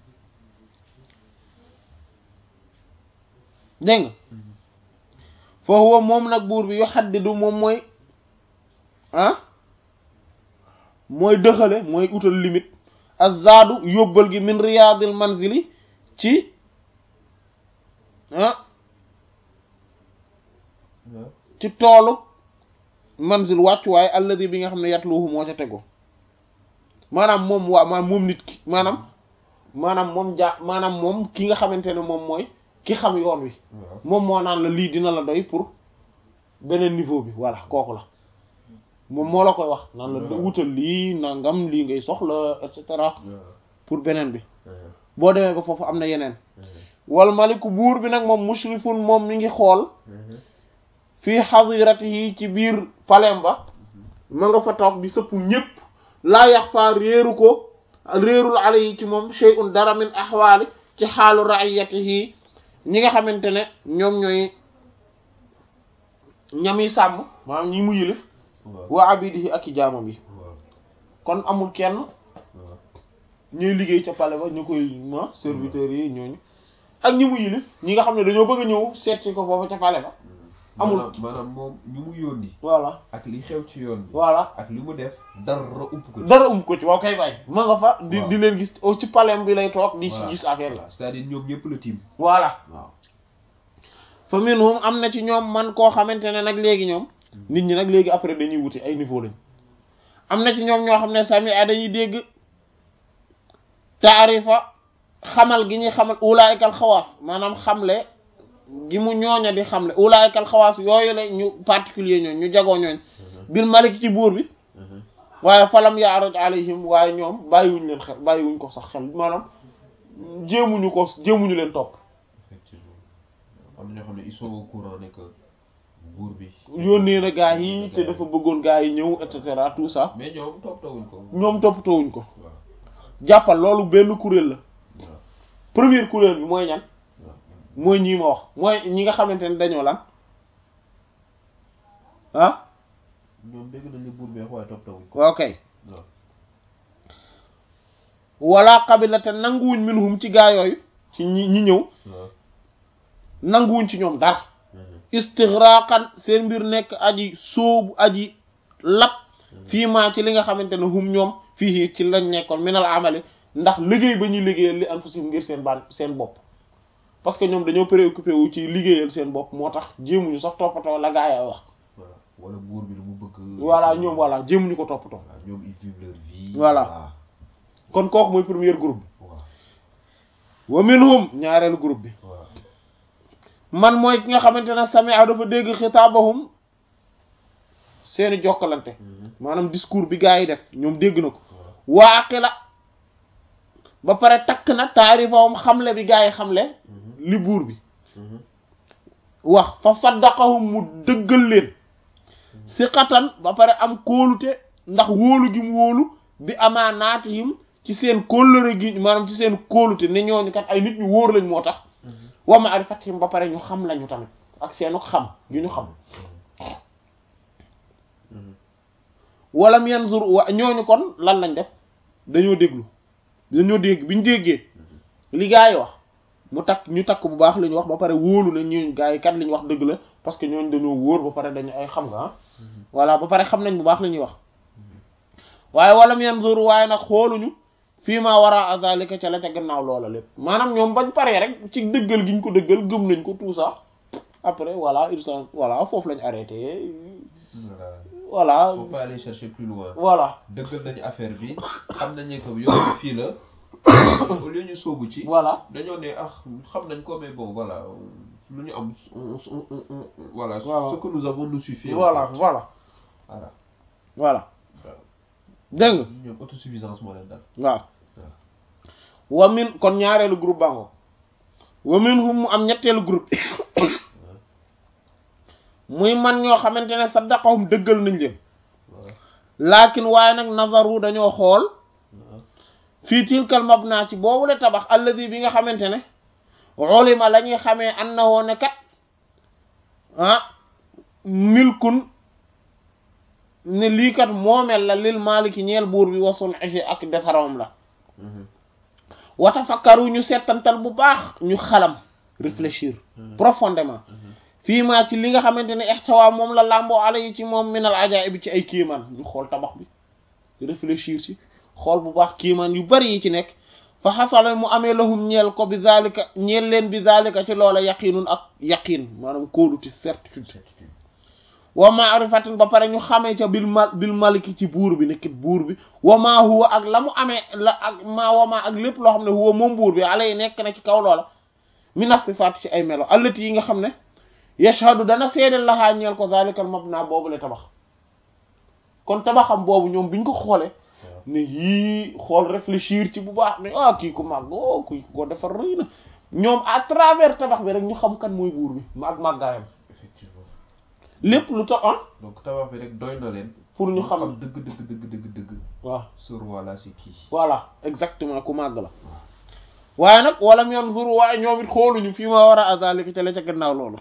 dégg nga foofu moom nag buur bi yu xaddidu moom mooy ah mooy dëxale mooy utal limite azzaadu yóbbal gi min riyaadil manzili ci ah ci toolu manzil wàccuwaay alladi bi nga xam ne yatluhu moo ca tegu maanaam moom waa maanaam moom nit ki maanaam maanaam moom ja maanaam moom ki nga xamante ne moom mooy ki xam yoon wi waaw moom moo naan la lii dina la doy pour beneen niveau bi voilà kooku la moom moo la koy wax naan la waaw. wutal lii nangam lii ngay soxla et cetera waaw pour beneen bi boo demee ba foofu am na yeneen wal maliku buur bi nag moom mushrifun moom mi ngi xool fii xadiratihi ci biir palem ba ma nga fa toog di sëpp ñépp laa yax faa réeru ko réerul ala yi ci moom shay'un dara min axwaali ci xaalu raiyatihi ñi nga xamante ne ñoom ñooy ñami sàmm maanaam ñi mu yilif waaw wa abidihi ak i jaamam yi waaw kon amul kenn waaw ñuy liggéey ca pale ba ñu koy ma serviteurs yi ñooñu ak ñi mu yilif ñi nga xam ne dañoo bëgg a ñëw seet ci ko foofu ca pale ba amul maanaam maanaam moom ñu mu yónni voilà ak li xew ci yoon bi voilà ak li mu def dara upp ko ci dara um ko ci waaw kay bàyyi ma nga fa di Waaw. di leen gis oh, ci palem bi lay toog di ci Voilà. gis affaire la Voilà. c'est-à-dire ñoom ñëpp la tiim voilà waaw fa minhum am na ci ñoom man koo xamante ne nag léegi ñoom nit ñi nag léegi après dañuy wuti ay niveau lañ am na ci ñoom ñoo xam ne sami a dañuy dégg taarifa xamal gi ñuy xamal ulaayikal xawaas maanaam xamle gi mu ñooña di xamle ulaayikal xawaas yooyu la ñu particulier ñooñ ñu jagoo ñooñ bil malik ci buur bi waaye falam yaaraj alayhim waaye ñoom bàyyiwuñ leen xel bàyyiwuñ ko sax xel maanaam jéemuñu ko jéemuñu leen topp effectivement am na ñoo xam ne ils sont au courant ne que buur bi yónnee na gaa yi te dafa bëggoon gaa yi ñëw et cetera tout ça mais ñoom toppatawuñ ko ñoom toppatoowuñ ko waaw jàppal loolu benn kuréel la waaw première kuréel bi mooy ñan waaw mooy ñii ma wax mooy ñi nga xamante ne dañoo lan ah ñoom dégg nañ ne buur bi wax waaye toppatawuñ ko ok waaw wala qabila te nanguwuñ minhum ci gaa yooyu ci ñi ñi ñëw waaw nanguwuñ ci ñoom dara istigraqan seen mbir nekk aji sóobu aji lap fii maa ci li nga xamante ne hum ñoom fii ci lañ nekkoon minal amali ndax liggéey ba ñuy liggéeyal li anfusihim ngir seen baan seen bopp parce que ñoom dañoo préoccupé wu ci liggéeyal seen bopp moo tax jéemuñu sax toppatoo la gaa yi wax voilà wala buur bi lu mu bëgg voilà ñoom voilà jéemuñu ko toppatoo voilà ñoom ils vivent leur vie Voilà. kon kooku mooy premier groupe bi waaw wa minhum ñaareelu groupe bi waaw man mooy ki nga xamante ne sami'a dafa dégg xitaabahum seeni jokkalante maanaam discours bi gaa yi def ñoom dégg na ko waaqila ba pare takk na taarifahum xamle bi gaa yi xamle li buur bi wax fa saddaqahum mu dëggal leen siqatan ba pare am kóolute ndax wóolu gi mu wóolu bi amaanaatihim ci seen kóllëre gi maanaam ci seen kóolute ne ñooñu kat ay nit ñu wóor lañ moo tax wa ma'rifatihim ba pare ñu xam lañu tamit ak seenu xam gi ñu xam walam yanzur wa ñooñu kon lan lañ def dañoo déglu dañoo dégg bi ñu déggee li gaa yi wax mu takk ñu takk bu baax li ñu wax ba pare wóolu ne ñu gaa yi kat li ñu wax dëgg la parce que ñooñu dañoo wóor ba pare dañu ay xam nga ah voilà ba pare xam nañ bu baax li ñuy wax waaye walam yanzur waaye nag xooluñu fii maa wara azalika ca la ca gannaaw loola lépp maanaam ñoom bañ paree rek ci dëggal gi ñu ko dëggal gëm nañ ko tout ça après voilà ils sont voilà foofu lañ arrêté voilà voilà faut pas aller chercher plus loin voilà dëggal nañu affaire bi xam nañ ne que yoon bi fii la au lieu ñu sóobu ci voilà dañoo ne ah xam nañ ko mais bon voilà lu ñu am on on on on voilà Voilà. ce que nous avons nous suffit en voilà fait. voilà voilà voilà waaw dégg nga ñoom autosuffisance moo leen dal waaw wa min kon ñaareelu groupe bango wa min hum mu am ñetteelu groupe muy man ñoo xamante ne saddaqahum dëggal nañ leen waaw laakin waaye nag nazaru dañoo xool waaw fii tilkal mabna ci boobu la tabax alladi bi nga xamante ne ulima la ñuy xamee annahu ne kat ah milkun ne lii kat moomel la lil maliki ñeel buur bi wasun ifi ak defarawam la wata fakkaru ñu settantal bu baax ñu xalam réfléchir profondément fii maa ci li nga xamante ne ixtawa moom la làmboo ala yi ci moom minal ajaib ci ay kiimaan ñu xool tabax bi réfléchir ci xool bu baax kiimaan yu bari yi ci nekk fa xasala mu amee lahum ñeel ko bi zalika ñeel leen bi zalika ci loola yaqinun ak yaqin maanaam kóoluti certitude wa maarifatin ba pare ñu xamee ca bil mal bil maliki ci buur bi nekkit buur bi wa maa huwa ak la mu amee la ak maa wa maa ak lépp loo xam ne huwa moom buur bi alay nekk na ci kaw loola mina sifaat ci ay melo allati yi nga xam ne yashhadu dana seedeel laxaa ñeel ko zalikal mabna boobu la tabax kon tabaxam boobu ñoom biñ ko xoolee ne yii xool réfléchir ci bu baax ne ah kii ko màgg oh kii ko defar rëy na ñoom à travers tabax bi rek ñu xam kan mooy buur bi ak màggaayam effectivement lépp lu tax ah donc tabax bi rek doy na leen pour ñu xam dëgg dëgg dëgg dëgg dëgg waaw ce roi là c'est qui voilà exactement ku màgg la waaye nag wala mu yoon zuru waaye ñoom it xooluñu fii ma war a azalika ca la ca gannaaw loolu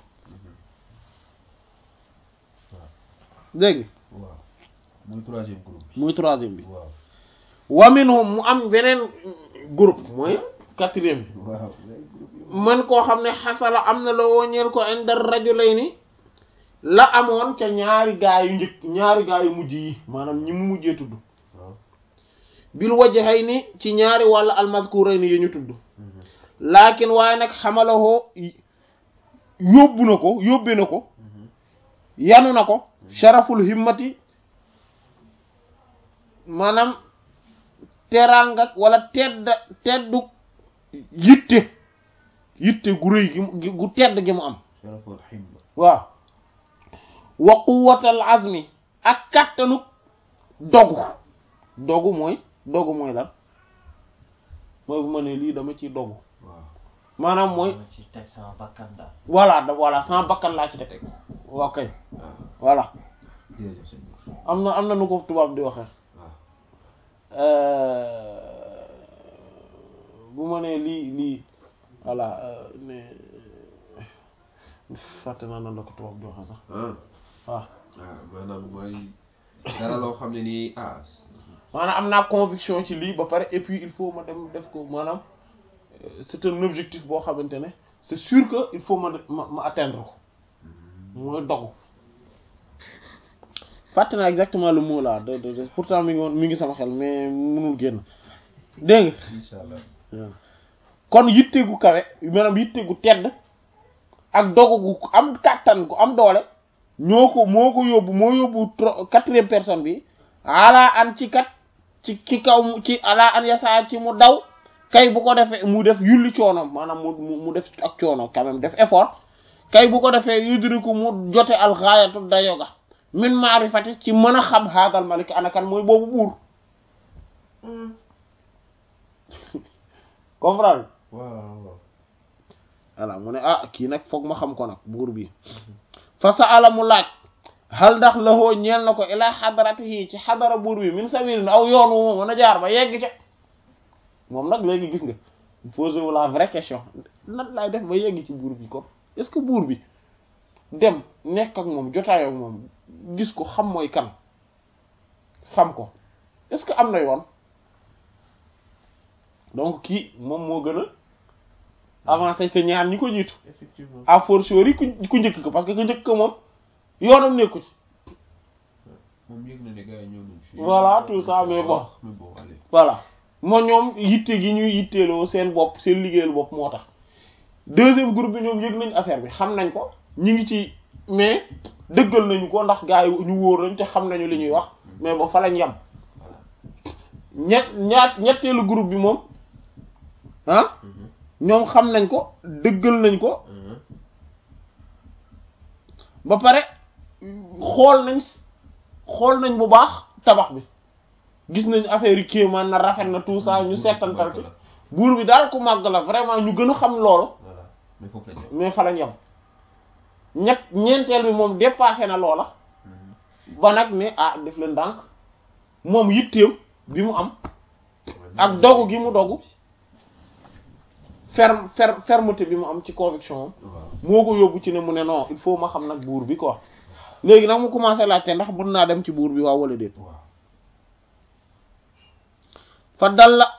dégg nga waaw muy troisième groupe bi muy troisième bi waaw wa minhum mu am beneen groupe mooy quatrième bi waaw man koo xam ne xasala am na la woñeel ko indar rajulayni la amoon ca ñaari gaa yu njëkk ñaari gaa yu mujj yi maanaam ñi mu mujjee tudd waaw bil wajhayni ci ñaari wàlla almazkurayni yi ñu tudd laakin waaye nag xamalahoo yóbbu na ko yóbbe na ko yanu na ko sharaful himmati maanaam teraanga wala tedd teddu yitte yitte gu rëy gi mu gu tedd gi mu am sharaful himma waaw wa quwwatal azmi ak kàttanu dogu dogu mooy dogu mooy lan mooy bu ma ne lii dama ciy dogu waaw maanaam mooy dama ci teg sama bakkan daal voilà da voilà sama bakkan laa ci teg ok waaw voilà jërëjëf sëñ bi am na am na nu ko tubaab di waxee waaw bu ma nee lii lii voilà ne fàtte naa nan la ko tubaab di waxee sax ah waaw ah maanaam mooy dara loo xam ne nii ah maanaam am naa conviction ci lii ba pare et puis il faut ma dem def ko maanaam euh, c'est un objectif boo xamante ne c'est sûr que il faut ma ma ma atteindre ko mooy dogu fàtte naa exactement le mot là de de de pourtant mi ngi woon mi ngi sama xel mais mënul génn dégg nga incha allah waaw kon yitte gu kawe maanaam yitte gu tedd ak dogu gu am kàttan gu am doole ñoo ko moo ko yóbbu moo yóbbu tro- quatrième personne bi ala an ci kat ci ci kaw mu- ci ala an yasa ci mu daw kay bu ko defee mu def yulli coonoom maanaam mu mu mu def ak coono quand même def effort kay bu ko defee yudriku mu jote alxaayatu dayo ga min maarifati ci mën a xam haadal malik anakan mooy boobu buur comprendre waaw waaw voilà mu ne ah kii nag foog ma xam ko nag buur bi fa sa ala mu laaj hal ndax lahoo ñeel na ko ilaa xadaratihi ci xadara buur bi min sabilin aw yoon wu ma mën a jaar ba yegg ca moom nag léegi gis nga posé wu la vraie question nan laay def ba yegg ci buur bi kon est-ce que buur bi dem nekk ak moom jotaayoo ak moom gis ko xam mooy kan xam ko est-ce que am na yoon donc kii moom moo gën a avancé que ñaar ñi ko jiitu effectivement à fortiori ku ku njëkk ko parce que ku njëkk ko moom yoonam nekku ci moom yëg na ne gars yi ñëw nañ fi Voilà, tout ça, mais bon. mais bon allez voilà moo ñoom yitte gi ñuy yitteeloo seen bopp seen liggéeyal bopp moo tax deuxième groupe bi ñoom yëg nañ affaire bi xam nañ ko ñi ngi ci mais dëggal nañu ko ndax gars yi ñu wóor lañ te xam nañu li ñuy wax mais ba fa lañ yem voilà ñett ñaat ñetteelu groupe bi moom ah Mhm. ñoom xam nañ ko dëggal nañ ko Mhm. ba pare xool nañ xool nañ bu baax tabax bi gis nañ affaire yi kéemaan na rafet na tout ça ñu seetantal ci buur bi daal ku màgg la vraiment ñu gën a xam loolu voilà mais foofu la ñu mais fa lañ yem ñett ñeenteel bi moom dépassé na loola ba nag ne ah def leen ndànk moom yitteem bi mu am ak dogu gi mu dogu ferme fer fermeté bi mu am ci conviction am waaw moo ko yóbbu ci ne mu ne non il faut ma xam nag buur bi quoi léegi nag mu commencé laajte ndax mën naa dem ci buur bi waaw wala déet waaw fa dal la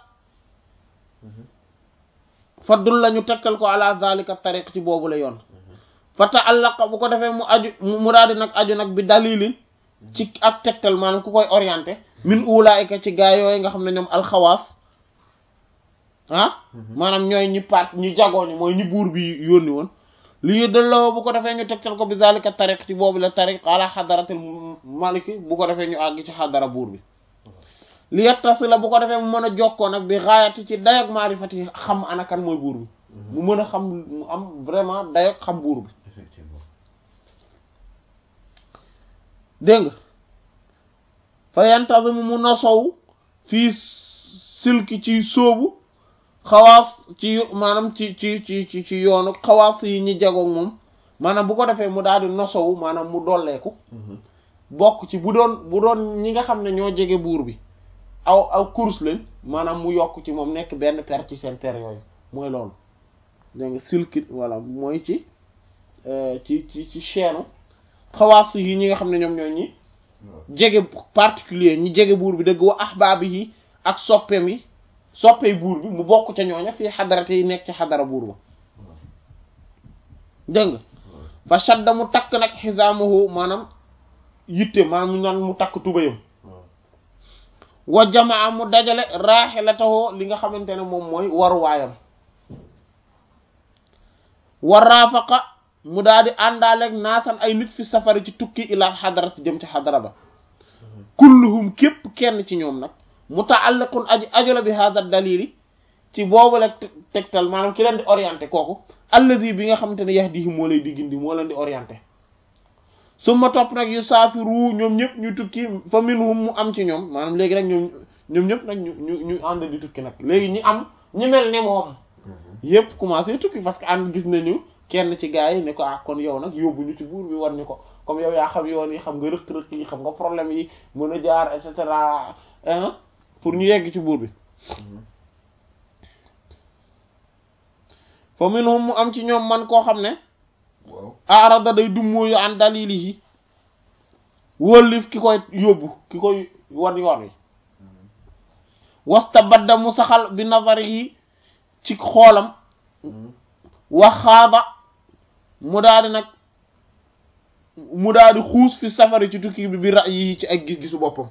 fa dul la ñu tegtal ko ala zalika tariq ci boobu la yoon fa ta'allaqa bu ko defee mu aju mu mu daal di nag aju nag bi dalilin ci ak tegtal maanaam ku koy orienté min ulaayika ci gaa yooyu nga xam ne ñoom alxawaas ah maanaam ñooy ñi paat ñi jagoo ñi mooy ñi buur bi yónni woon lii delloo bu ko defee ñu tegtal ko bi zalika tariq ci boobu la tariq ala xadaratil maliki bu ko defee ñu àgg ci xadara buur bi li yettasi la bu ko defee mu mën a jokkoo nag bi raayati ci dayoog maarifati xam anakan mooy buur bi mu mën a xam mu am vraiment dayoog xam buur bi effectivement dégg nga fa yantazimu mu nosow fii silki ci sóobu xawaas ci maanaam ci ci ci ci ci yoonu xawaas yi ñi jagoog moom maanaam bu ko defee mu daal di nosow maanaam mu dolleeku bokk ci bu doon bu doon ñi nga xam ne ñoo jege buur bi aw aw course lañ maanaam mu yokk ci moom nekk benn per ci seen per yooyu mooy loolu dégg nga silki voilà mooy ci euh, ci ci ci chaîne xawaas yi ñi nga xam ne ñoom ñoo ñi waaw jege particulier ñi jege buur bi dëgg wa ahbaab yi ak soppeem yi soppey buur bi mu bokk ca ñooña fii xadarate yi nekk ci xadara buur ba dégg nga fa shadda mu takk nag xisaamahu maanaam yitte maanaam mu naan mu takk tubayam waaw wa jamaa mu dajale raaxilatahoo li nga xamante ne moom mooy waruwaayam wa raafaqa mu daal di àndaaleeg naasan ay nit fi safari ci tukki ilaa xadarat jëm ci xadara ba kulluhum képp kenn ci ñoom nag muta'alliqun aji ajula bi hada dalili ci boobu la tegtal maanaam ki leen di orienté kooku allazi bi nga xamante ne yahdihi moo lay di gindi moo leen di orienté su ma topp nag yu saafiru ñoom ñëpp ñu tukki fa minhum mu am ci ñoom maanaam léegi nag ñoom ñoom ñëpp nag ñu ñu ñu ànd di tukki nag léegi ñi am ñi mel ne moom yëpp commencé tukki parce que ànd gis nañu kenn ci gars yi ne ko ah kon yow nag yóbbu ñu ci buur bi war ñu ko comme yow yaa xam yoon yi xam nga rëq-rëq yi xam nga problème yi mën a jaar et cetera hein pour ñu yegg ci buur bi fa minhum mu am ci ñoom man koo xam ne waaw arada day dummóoyu an dalilihi wóllif ki koy yóbbu ki koy wan yoon wi wasta badda mu saxal bi nazari yi ci xoolam waxaaba mu daal di nag mu daal di xuus fi safari ci tukki bi bi ra yi ci ak gis-gisu boppam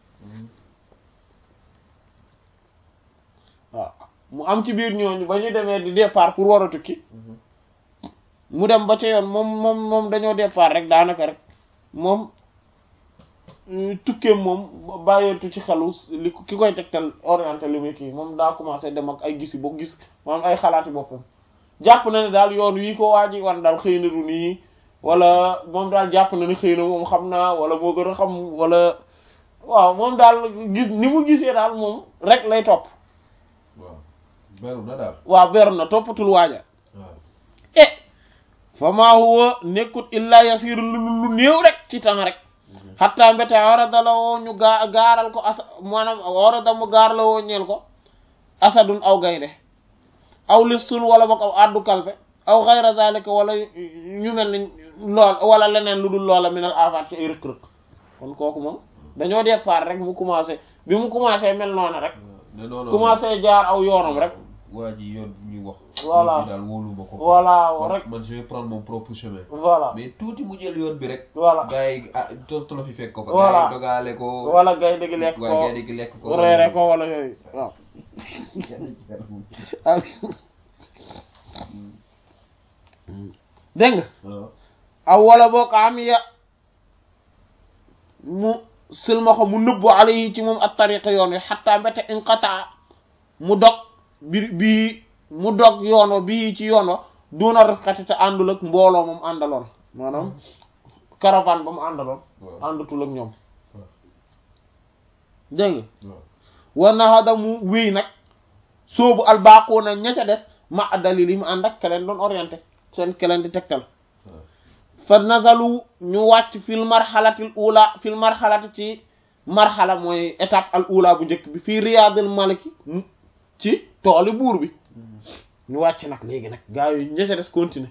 waaw mu am ci biir ñooñu ba ñu demee di départ pour war a tukki mu dem ba ca yoon moom moom moom dañoo départ rek daanaka rek moom tukkeem moom bàyyeetu ci xelu li ki koy tegtal orienté li muy kii moom daa commencé dem ak ay gisi boo gis maanaam ay xalaati boppam jàpp na ne daal yoon wii ko waa ji wan daal xëy na du nii wala moom daal jàpp na ne xëy na moom xam naa wala moo gën a xam wala waaw moom daal gis ni mu gisee daal moom rek lay topp waaw beru na daal waaw beru na toppatul waaja waaw eh fa maa huwa nekkut illa yasiru lu lu néew rek ci temps rek xatta mbete warada la woo ñu gaa gaaral ko asa maanaam warada mu gaar la woo ñeel ko asadun aw gaynde aw listun wala boog aw addu kalpe aw xayra zalika wala ñu mel ni lool wala leneen lu dul loola minal afaat ci ay rëkk-rëkk kon kooku moom dañoo départ rek mu commencé bi mu commencé mel noonu rek ne non non commencé jaar aw yoonam rek waa ji yoon bi ñuy wax. Voilà. yoon bi daal wóolu ma ko. Voilà, man, rek. man je vais prendre mon propre chemin. voilà mais tuuti mu jël yoon bi rek. voilà gars yi ah tolo fi fekk ko fa. Voilà. gars yi dogaale ko. wala gay dëgg lekk waaye ko gars yi di lekk ko. reere ko wala yooyu waaw dégg nga waaw. aw wala boo ko am ya mu silmaxo mu nëbbu alayhi ci moom at tariqa yoon wi xatta mbete inqata mu dog bi bii mu dog yoon wa bii ci yoon wa duna rafqati te àndul ak mbooloo moom àndaloon maanaam caravane ba mu àndaloon waaw. àndatul ak ñoom waaw. dégg nga waaw. war na xada mu wéy nag soobu albaaquuna ña ca des ma dalil yi mu ànd ak keleen doon orienté seen keleen di tegtal waaw. fa nazalu ñu wàcc fil marxalatil ula fil marxalati ci marxala mooy étape al ula bu njëkk bi fii riyaadil maliki mu- ci tooli buur bi ñu wàcc nag léegi nag gaa yi ña ca des continuer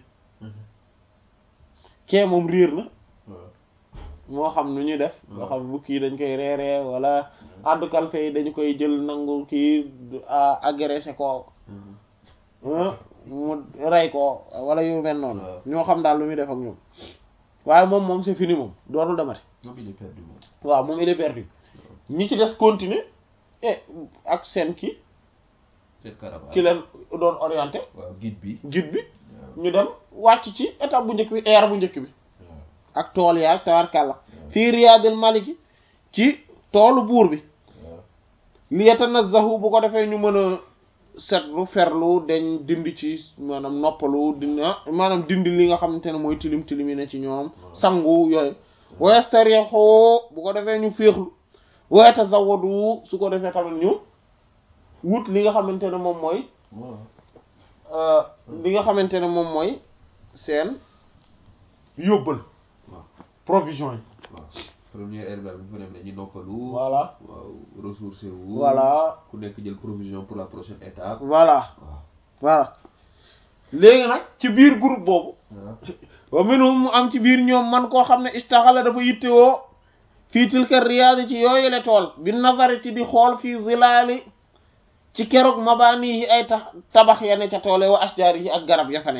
kee moom riir na waaw. moo xam nu ñuy def moo xam bukki yi dañ koy reeree wala addu kalfe yi dañu koy jël nangu kii a- agressé ko ah, mu rey ko wala yu mel noonu waaw. ñoo xam daal lu muy def ak ñoom waaye moom moom c'est fini moom dootul demati moom il est perdu moom. waaw moom il est perdu ñi ci des continuer et ak seen ki cette caravane. ki leen doon orienté waaw guide bi. guide bi waaw. ñu dem wàcc ci étape bu njëkk bi air bu njëkk bi waaw. ak tool yaa tawarkàlla fii riyaadil maliki ci toolu buur bi waaw. li yatanazzahu bu ko defee ñu mën a setlu ferlu dañ dindi ci maanaam noppalu dindi ah maanaam dindi li nga xamante ne mooy tilim tilim yi ne ci ñoom sangu yooyu wa yastarihu bu ko defee ñu féexlu wa yatazawwadu su ko defee tamit ñu wut li nga xamante ne moom mooy waaw. euh, li nga xamante ne moom mooy seen yóbbal waaw. provision yi waaw. première heure daal bu ñu fa dem dañuy noppalu. voilà waaw ressourcer wu. voilà ku nekk jël provision pour la prochaine étape. voilà waaw. voilà léegi nag ci biir groupe boobu waaw. wa minhum mu am ci biir ñoom man koo xam ne istaxala dafa yittewoo fii tilka riyaadi ci yooyule tool bi nazari ci di xool fii zilaali ci keroog mabaani yi ay tax tabax ya ne ca toole wa asjaar yi ak garab ya fa ne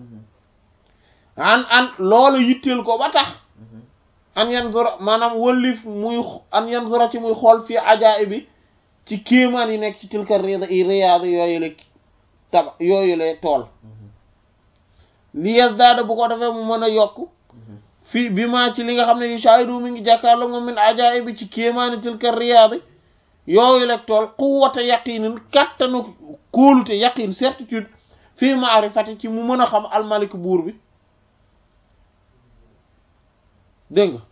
an an loolu yitteel ko ba tax an yan zura maanaam wëllif muy an yan zura ci muy xool fii ajaay bi ci kéemaan yi nekk ci tilka riyaadi yooyule tabax yooyule tool li yazdaada bu ko defee mu mën a yokk fii bi maa ci li nga xam ne yu shaahidu mi ngi jàkkaarloo moom min ajaa'ibi ci kéemaani tilka riyaadi yooyu la tool quwwata yaqinin kattanu kóolute yaqin certitude fii maarifati ci mu mën a xam almalik buur bi dégg nga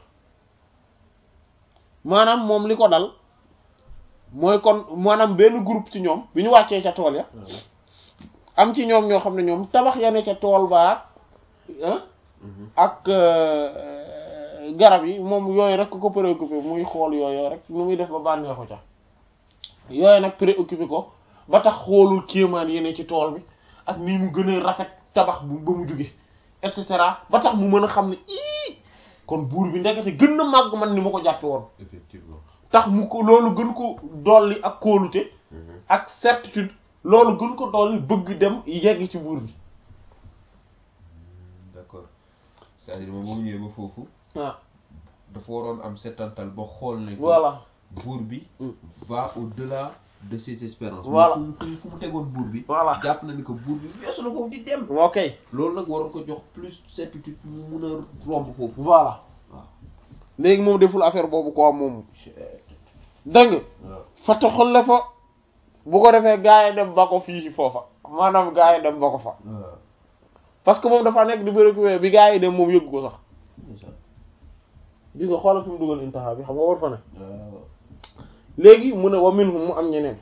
maanaam moom li ko dal mooy kon maanaam benn groupe ci ñoom bi ñu wàccee ca tool ya am ci ñoom ñoo xam ne ñoom tabax ya ne ca tool ba ah ak garab yi moom yooyu rek ko préoccupé muy xool yooyu rek nu muy def ba bànneexu ca yooyu nag préoccupé ko ba tax xoolul kéemaan yi ne ci tool bi ak ni mu gën a rafet tabax bu ba mu jóge et cetera ba tax mu mën a xam ne ii kon buur bi ndekete gën na màgg man ni ma ko jàppe woon effectivement. tax mu ko loolu gën ko dolli ak kóolute ak certitude loolu gën ko dolli bëgg dem yegg ci buur bi d'accord c'est-à-dire moom boo ñëwee ba foofu ah dafa waroon am settantal ba xool ne. que voilà buur bi. Mm. va au-delà de ses espérances. Voilà. fu mu fu mu fu mu tegoon buur bi. voilà jàpp na ni que buur bi weesu na foofu di dem. ok loolu nag waroon ko jox plus certitude mu mun a romb foofu. voilà waaw. léegi moom deful affaire boobu quoi moom dégg nga waaw. fata xolle fa bu ko defee gaa yi dem ba ko fii ci foofa maanaam gaa yi dem ba ko fa waaw. parce que moom dafa nekk di préoccupé bi gaa yi dem moom yëggu ko sax incha gis nga xoolal fi mu dugal intaha bi xam nga war fa ne allah. waaw. léegi mu ne wa minhum mu am ñeneen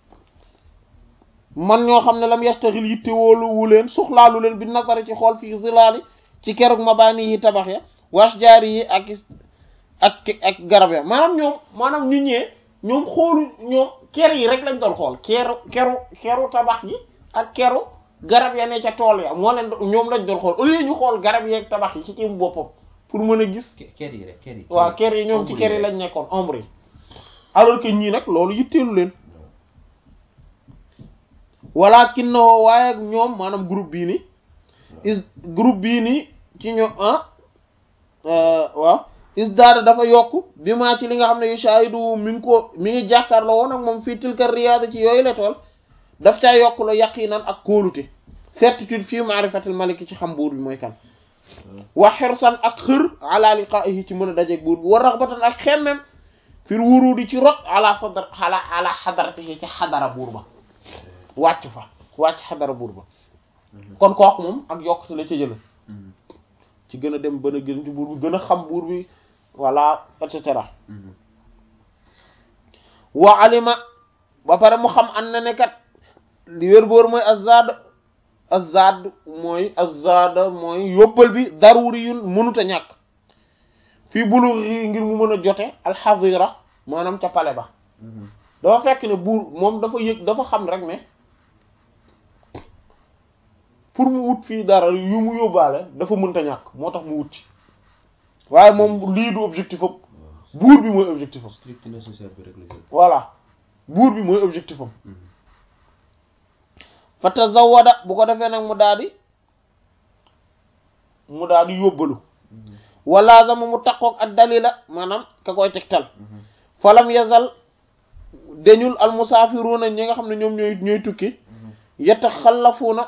man ñoo xam ne lam yastaxil yitte woolu wu leen soxlaalu leen bi nazari ci xool fii zilaali ci keroog mabaani yi tabax ya waas jaari yi ak ak ak garab ya maanaam ñoom maanaam ñu ñëwee ñoom xoolu ñoom ker yi rek lañ doon xool keru keru keru tabax yi ak keru garab ya ne ca tool ya moo leen ñoom lañ doon xool au lieu ñu xool garab yi ak tabax yi ci ci boppam pour mën a gis Ke- ker yi rek ker yi. waa ker yi ñoom ci ker yi lañ nekkoon ombre yi alors que ñii nag loolu yitteelu leen walakin na waaye ñoom maanaam groupe bii ni is groupe bii nii ci ñoom ah waaw is daada dafa yokk bi maa ci li nga xam ne yu shaahidu mi ngi ko mi ngi jàkkaarloo woon ak moom fii tilka riyaada ci yooyu la tool daf caa yokk la yaqinan ak kóolute certitude fii maarifatil maliki ci xam buur bi mooy kan wa xirsan ak xër ala liqaa'ihi ci mën a dajeeg buur bi wa raxbatan ak xemmem fir wurudi ci rot ala sadar ala ala xadaratihi ci xadara buur ba wàcc fa wàcc xadara buur ba kon kooku moom ak yokkute la ca jële ci gën a dem bën a gën ci buur bi gën a xam buur bi voilà et cetera wa alima ba pare mu xam an na ne kat li wér boor mooy azad azad mooy azad mooy yóbbal bi daruri yun mënut a ñàkk fii bulu ngir mu mën a jote alxazira maanaam ca pale ba dafa fekk ne buur moom dafa yëg dafa xam rek ne pour mu wut fii dara yu mu yóbbaale dafa mënta ñàkk moo tax mu wut ci waaye moom lii du objectif am buur bi mooy objectif am strict nécessaire bi rek la jël. voilà buur bi mooy objectif am fa tazawada bu ko defee nag mu daal di mu daal di yóbbalu wala zama mu takkook ak dalila maanaam ka koy tegtal falam yazal dañul al musaafiruuna ñi nga xam ne ñoom ñooy ñooy tukki yataxallafuuna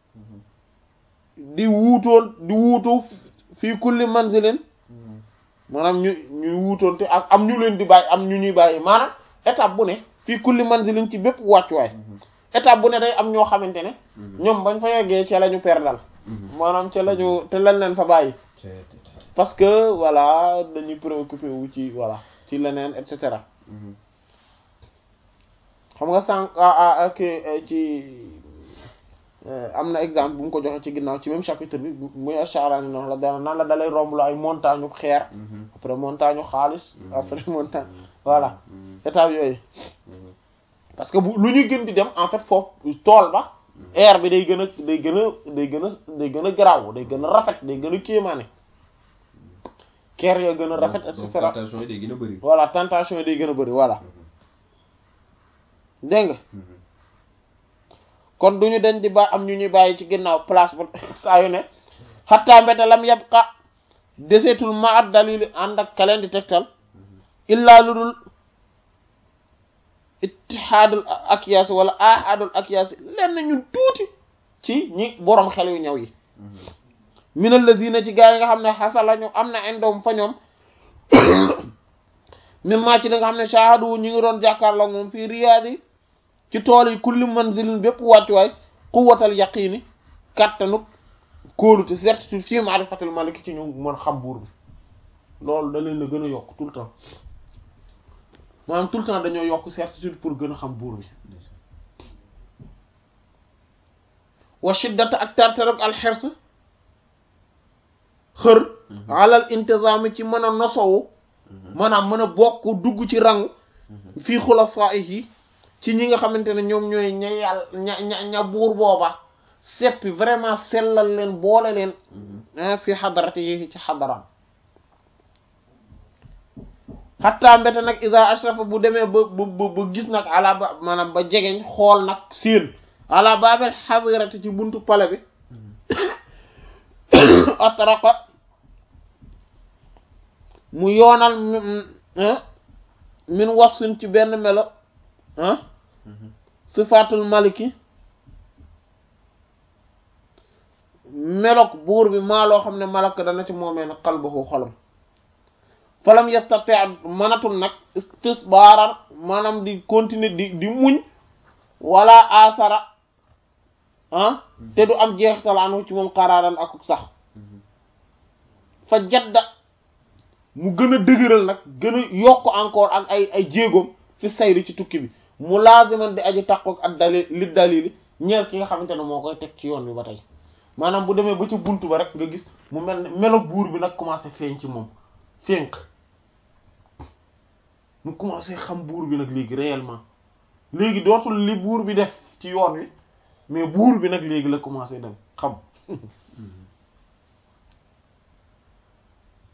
di wuutoon di wuutu fii kulli manzilin maanaam ñu ñuy wuutoon te ak am ñu leen di bàyyi am ñu ñuy bàyyi maanaam étape bu ne fii kulli manzilin ci bépp wàccuwaay étape bu ne day am ñoo xamante ne ñoom bañ fa yeggee ca la ñu perdal maanaam ca la ñu te lañ leen fa bàyyi parce que voilà dañuy préoccupé wu ci voilà ci leneen et cetera xam nga sànq ak ci am na exemple bu mu ko joxe ci ginnaaw ci même chapitre bi muy Ash-Sha'rani noonu la dana nan la dalay romb la ay montagne xeer après montagne xaalis après montagne voilà étape yooyu parce que bu lu ñuy gën di dem en fait foofu tool ba air bi day gën a day gën a day gën a day gën a garaaw day gën a rafet day gën a kéemaane ker ya gën a rafet et cetera tentation yi day gën a bëri. voilà tentation yi day gën a bëri voilà dégg nga kon duñu dañ di ba am ñu ñuy bàyyi ci ginnaaw place ba saa yu ne xattaa mbete lam yabqa deseetul ma at dalili ànd ak kaleen di tegtal illaa lu dul ittihaadul akyaas wala ahadul akyaas lenn ñu tuuti ci ñi boroom xel yu ñaw yi min alladina ci gaa yi nga xam ne xasala ñu am na indoom fa ñoom même maa ci li nga xam ne shahadu ñi ngi doon jàkkaarloo moom fii riyaad yi ci tool yi kulli manzilin bépp wàccuwaay quwwatal yaqiini kàttanuk kóolute certitude fii maarifatil maliki ci ñu mën xam buur bi loolu da leen la gën a yokk tout le temps maanaam tout le temps dañoo yokk certitude pour gën a xam buur bi wa shiddata ak tartarab alxers xër alal intizaami ci mën a nosowu maanaam mën a bokk dugg ci rangu fii xulafaa'ihi ci ñi nga xamante ne ñoom ñooy ña yàlla ña ña ña buur booba seppi vraiment sellal leen boole leen fii xadarati yi ci xadaram xattaa mbete nag isa ashrafa bu demee ba ba ba gis nag ala ba maanaam ba jegeñ xool nag siin ala babel xadirati ci buntu pale bi atraqa mu yoonal min wasfin ci benn melo ah sifaatul maliki melok buur bi maa loo xam ne malak dana ci moomee nag qalbuhu xolam falam yastati mënatul nag istisbaarar maanaam di continuer di di muñ wala asara ah te du am jeexital anu ci moom xaraaran ak sax fa jadda mu gën a dëgëral nag gën a yokk encore ak ay ay jéegoom fi sayri ci tukki bi mu laaziman di aji taqoog ak dalil li dalili ñeel ki nga xamante ne moo koy teg ci yoon bi ba tey maanaam bu demee ba ci buntu ba rek nga gis mu mel ne melo buur bi nag commencé feeñ ci moom fénq mu commencé xam buur bi nag léegi réellement léegi dootul li buur bi def ci yoon wi mais buur bi nag léegi la commencé dem xam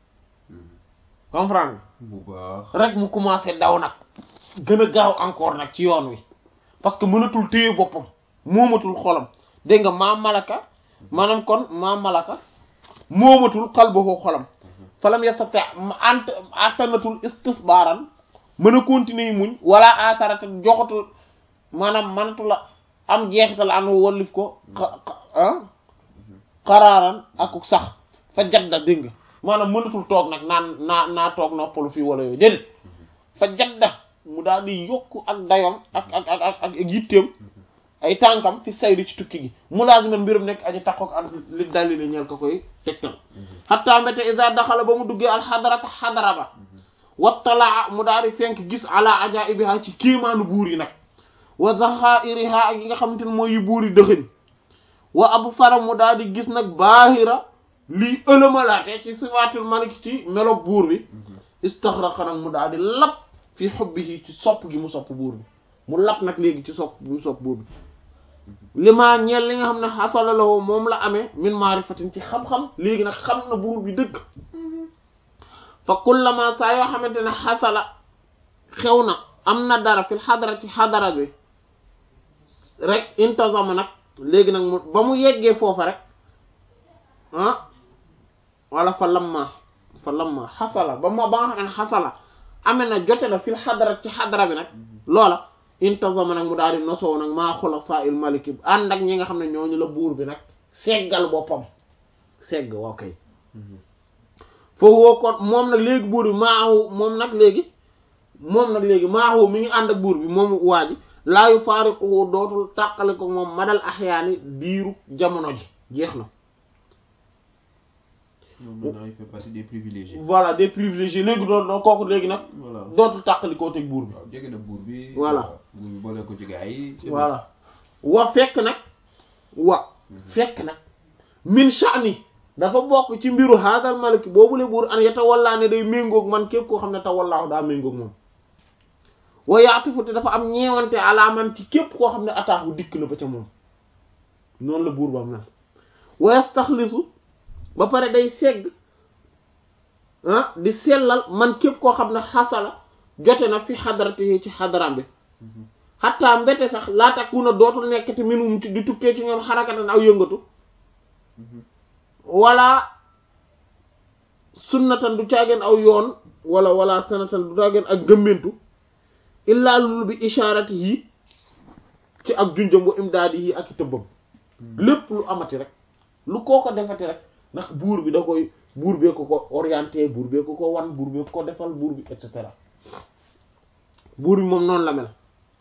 comprendre bu baax rek mu commencé daw nag gën a gaaw encore nag ci yoon wi parce que mënatul téye boppam moomatul xolam dégg nga maa malaka maanaam kon maa malaka moomatul qalbuhu xolam falam yastati ant attanatul istisbaaran mën a continuer muñ wala asarata joxatul maanaam mënatu la am jeexital an wallif ko ah xaraaran ak sax fa jadda dégg nga maanaam mënatul toog nag naan naa naa toog noppalu fii wala yooyu déedéet fa jadda mu daal di yokk ak dayoom ak ak ak ak ak yitteem ay tànkam fi sayri ci tukki gi mu laasiman mbirum nekk aji takkook ak li dalili ñeel ko koy tegtal xatta mbéte isa daxala ba mu duggee alxadarata xadara ba wattalaa mu daal di fenk gis ala ajaibiha ci kéemaanu buur yi nag wa zaxairiha ak yi nga xamante ne mooy yu buur yi dëxëñ wa absara mu daal di gis nag baahira lii ëlëmalaate ci sifaatul malik ci melo buur bi istaxraqa nag mu daal di lap fi xubbihi ci sopp gi mu sopp buur bi mu lap nag léegi ci sopp gi mu sopp buur bi li maa ñeel li nga xam ne xasala lahu moom la amee min maarifatin ci xam-xam léegi nag xam na buur bi dëgg fa kullama saa yoo xamante ne xasala xew na am na dara fil xadara ci xadara bi rek intazama nag léegi nag mu ba mu yeggee foofa rek ah wala fa lamma fa lamma xasala ba ma ba nga xam ne xasala amee na jote na fil xadara ci xadara bi nag loola intazama nag mu daal di nosoo nag maa xula saa il maliki ànd ak ñi nga xam ne ñooñu la buur bi nag seggal boppam segg waaw kay foofu woo kon moom nag léegi buur bi maahu moom nag léegi moom nag léegi maahu mi ngi ànd ak buur bi moom waa ji laayu faariquhu dootul tàqale ko moom madal axyaani diiru jamono ji jeex na moom maintenant il fait partie des privilégiés voilà des privilégiés léegi doon doo kooku léegi nag voilà dootul tàqali koo teg buur bi waaw jege na buur bi Voilà. bu boole ko ci gaa yi c'est voilà wa fekk nag wa fekk nag min sha'ni dafa bokk ci mbiru haadal maliki boobule buur an yatawallaa ne day méngoog man képp koo xam ne tawallaahu daa méngoog moom wa yaatifu te dafa am ñeewante alaa man ci képp koo xam ne ataaxu dikk na ba ca moom noonu la buur ba mel wa yastaxlisu ba pare day segg ah di sellal man képp koo xam ne xasala jote na fi xadarati ci xadaram bi xataa mbete sax laata ku na dootul nekk te minum di tukkee ci ñoom xarakatan aw yëngatu wala sunnatan du caageen aw yoon wala wala sanatan du caageen ak gëmmentu illaa lulu bi ishaarati yi ci ak junjam wa imdaadi yi ak i tëbbam lépp lu amati rek lu koo ko defati rek ndax buur bi da koy buur bee ko ko orienté buur bee ko ko wan buur bee ko ko defal buur bi et cetera buur bi moom noonu la mel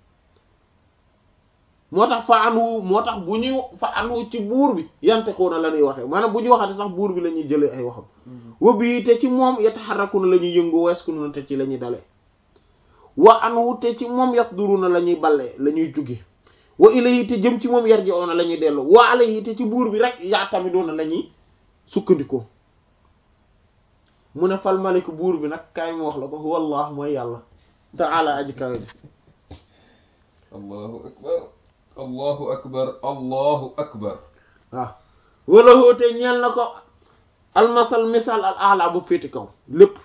moo tax fa anwu moo tax bu ñuy fa anwu ci buur bi yante ko na la ñuy waxee maanaam bu ñuy waxate sax buur bi la ñuy jëlee ay waxam wa bii te ci moom yataxarraku na la ñuy yëngu weesku na te ci la ñuy dalee wa anwu te ci moom yasduru na la ñuy ballee la ñuy jóge wa ilayhi te jëm ci moom yarji oona la ñuy dellu wa alayhi te ci buur bi rek yaa tamit doona la ñuy sukkandikoo mu ne fal malik buur bi nag kaay mu wax la ko wallah mooy yàlla taala aji kawe ji allahu akbar allahu akbar allahu akbar waaw wala hoote ñeel na ko almasal misal al ala bu féeti kaw lépp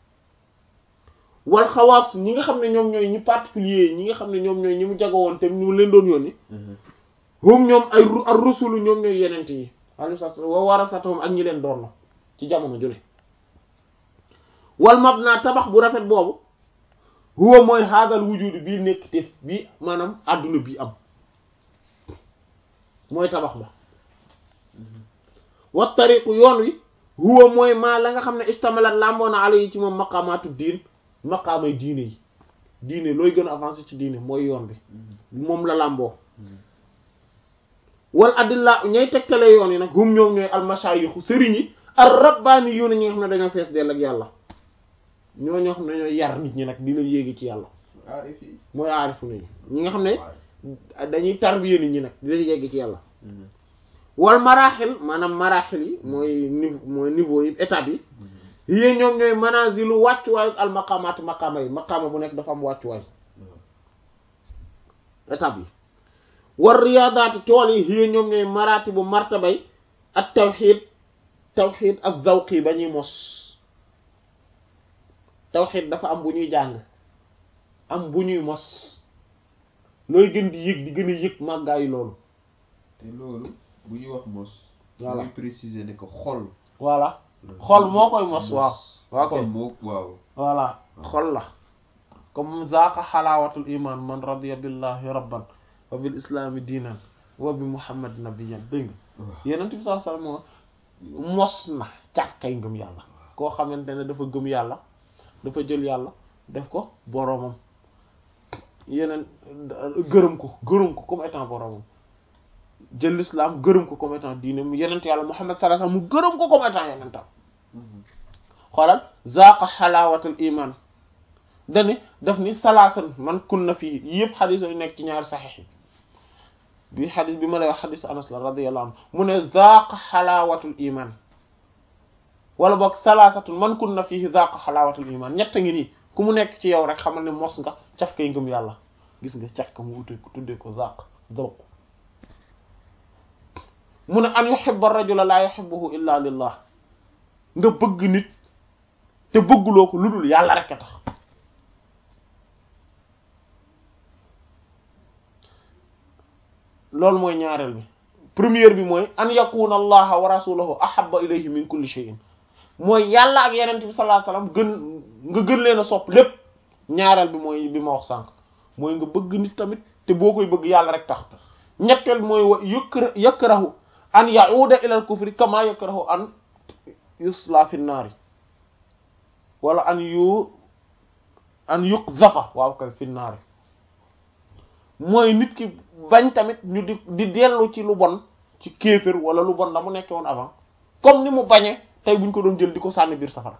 wal xawaas ñi nga xam ne ñoom ñooy ñi particulier ñi nga xam ne ñoom ñooy ñi mu jagowoon te ñu leen doon yónni hum ñoom ay ru- ar rusulu ñoom ñooy yenent yi alayhi salaatu wa warasatuhum ak ñi leen doon na ci jamono ju ne wal mabna tabax bu rafet boobu huwa mooy haadal wujudi bii nekk te bii maanaam àdduna bii am mooy tabax ba wa tariqu yoon wi huwa mooy maa la nga xam ne istamalat lamboona ala yi ci moom maqaamaatu diin maqaamay diine yi diine looy gën a avancé ci diine mooy yoon bi moom la làmboo wal adilla ñay tegtale yoon yi nag hum ñoom ñooy almashayixu sëriñ yi ar rabbaani yu ne ñi nga xam ne dañoo fees dell ak yàlla ñoo ñoo xam ne ñooy yar nit ñi nag di leen yéegi ci yàlla aarif yi mooy aarifu nañu ñi nga xam ne dañuy tarbiye nit ñi nag di leen yéegi ci yàlla wal maraaxil maanaam maraaxil yi mooy niveau mooy niveau yi étape yi yéen ñoom ñooy manazilu wàccuwaayu al maqaamaati maqaama yi maqaama bu nekk dafa am wàccuwaay étape yi war riyaadaati tool yi yéen ñoom ñooy maraati bu martabay ak tawxiid tawxiid ak zawqi ba ñuy mos tawxiid dafa am bu ñuy jàng am bu ñuy mos looy gën di yëg di gën a yëg màggaayu loolu te loolu bu ñuy wax mos. Voilà. muy préciser ne que xol. voilà xol moo koy mos waaw waa koy xol moo waaw. voilà xol la comme zaaka xalaawatul iman man radiya billahi rabban wa bil islami diinan wa bi muhammad nabiyyan dégg nga waaw. yenent bi sallallahu alayhi wasallam moo mos na caf kay ngëm yàlla koo xamante ne dafa gëm yàlla dafa jël yàlla def ko boromam yeneen gërëm ko gërëm ko comme étant boromam jël l'islam gërëm ko comme étant diinam yenent yàlla muhammad sallallahu alayhi wasallam mu gërëm ko comme étant yenentam Mhm. xoolal zaaqa xalaawatul iman dani daf ni salaasan man kunna fii yëpp xadis yu nekk ci ñaari saxiix yi bi xadis bi ma lay wax xadis anas la radiyallahu anhu mu ne zaaqa xalaawatul iman wala boog salaasatun man kunna fii zaaqa xalaawatul iman ñett ngi nii ku mu nekk ci yow rek xamal ne mos nga caf kay ngëm yàlla gis nga caf ka mu wutee ko tuddee ko zaaq zawq mu ne an yuhibba rajula laa yuhibbuhu illa lillah nga bëgg nit te bëgguloo ko lu dul yàlla rek a tax loolu mooy ñaareel bi première bi mooy an yakuna allaha wa rasuluhu ahabba ilayhi min kulli shay'in mooy yàlla ak yeneen bi sallallahu alayhi wasallam gën nga gën leen a sopp lépp ñaareel bi mooy bi ma wax sànq mooy nga bëgg nit tamit te boo koy bëgg yàlla rek tax ñetteel bi mooy wa yukra yakrahu an ya'uda ila al kufri kama yakrahu an yusla fi naari wala an yu an yuqzafa waaw kay fi naari mooy nit ki bañ tamit ñu di di dellu ci lu bon ci kéefër wala lu bon la mu nekkee woon avant comme ni mu bañee tey buñ ko doon jël di ko sànni biir safara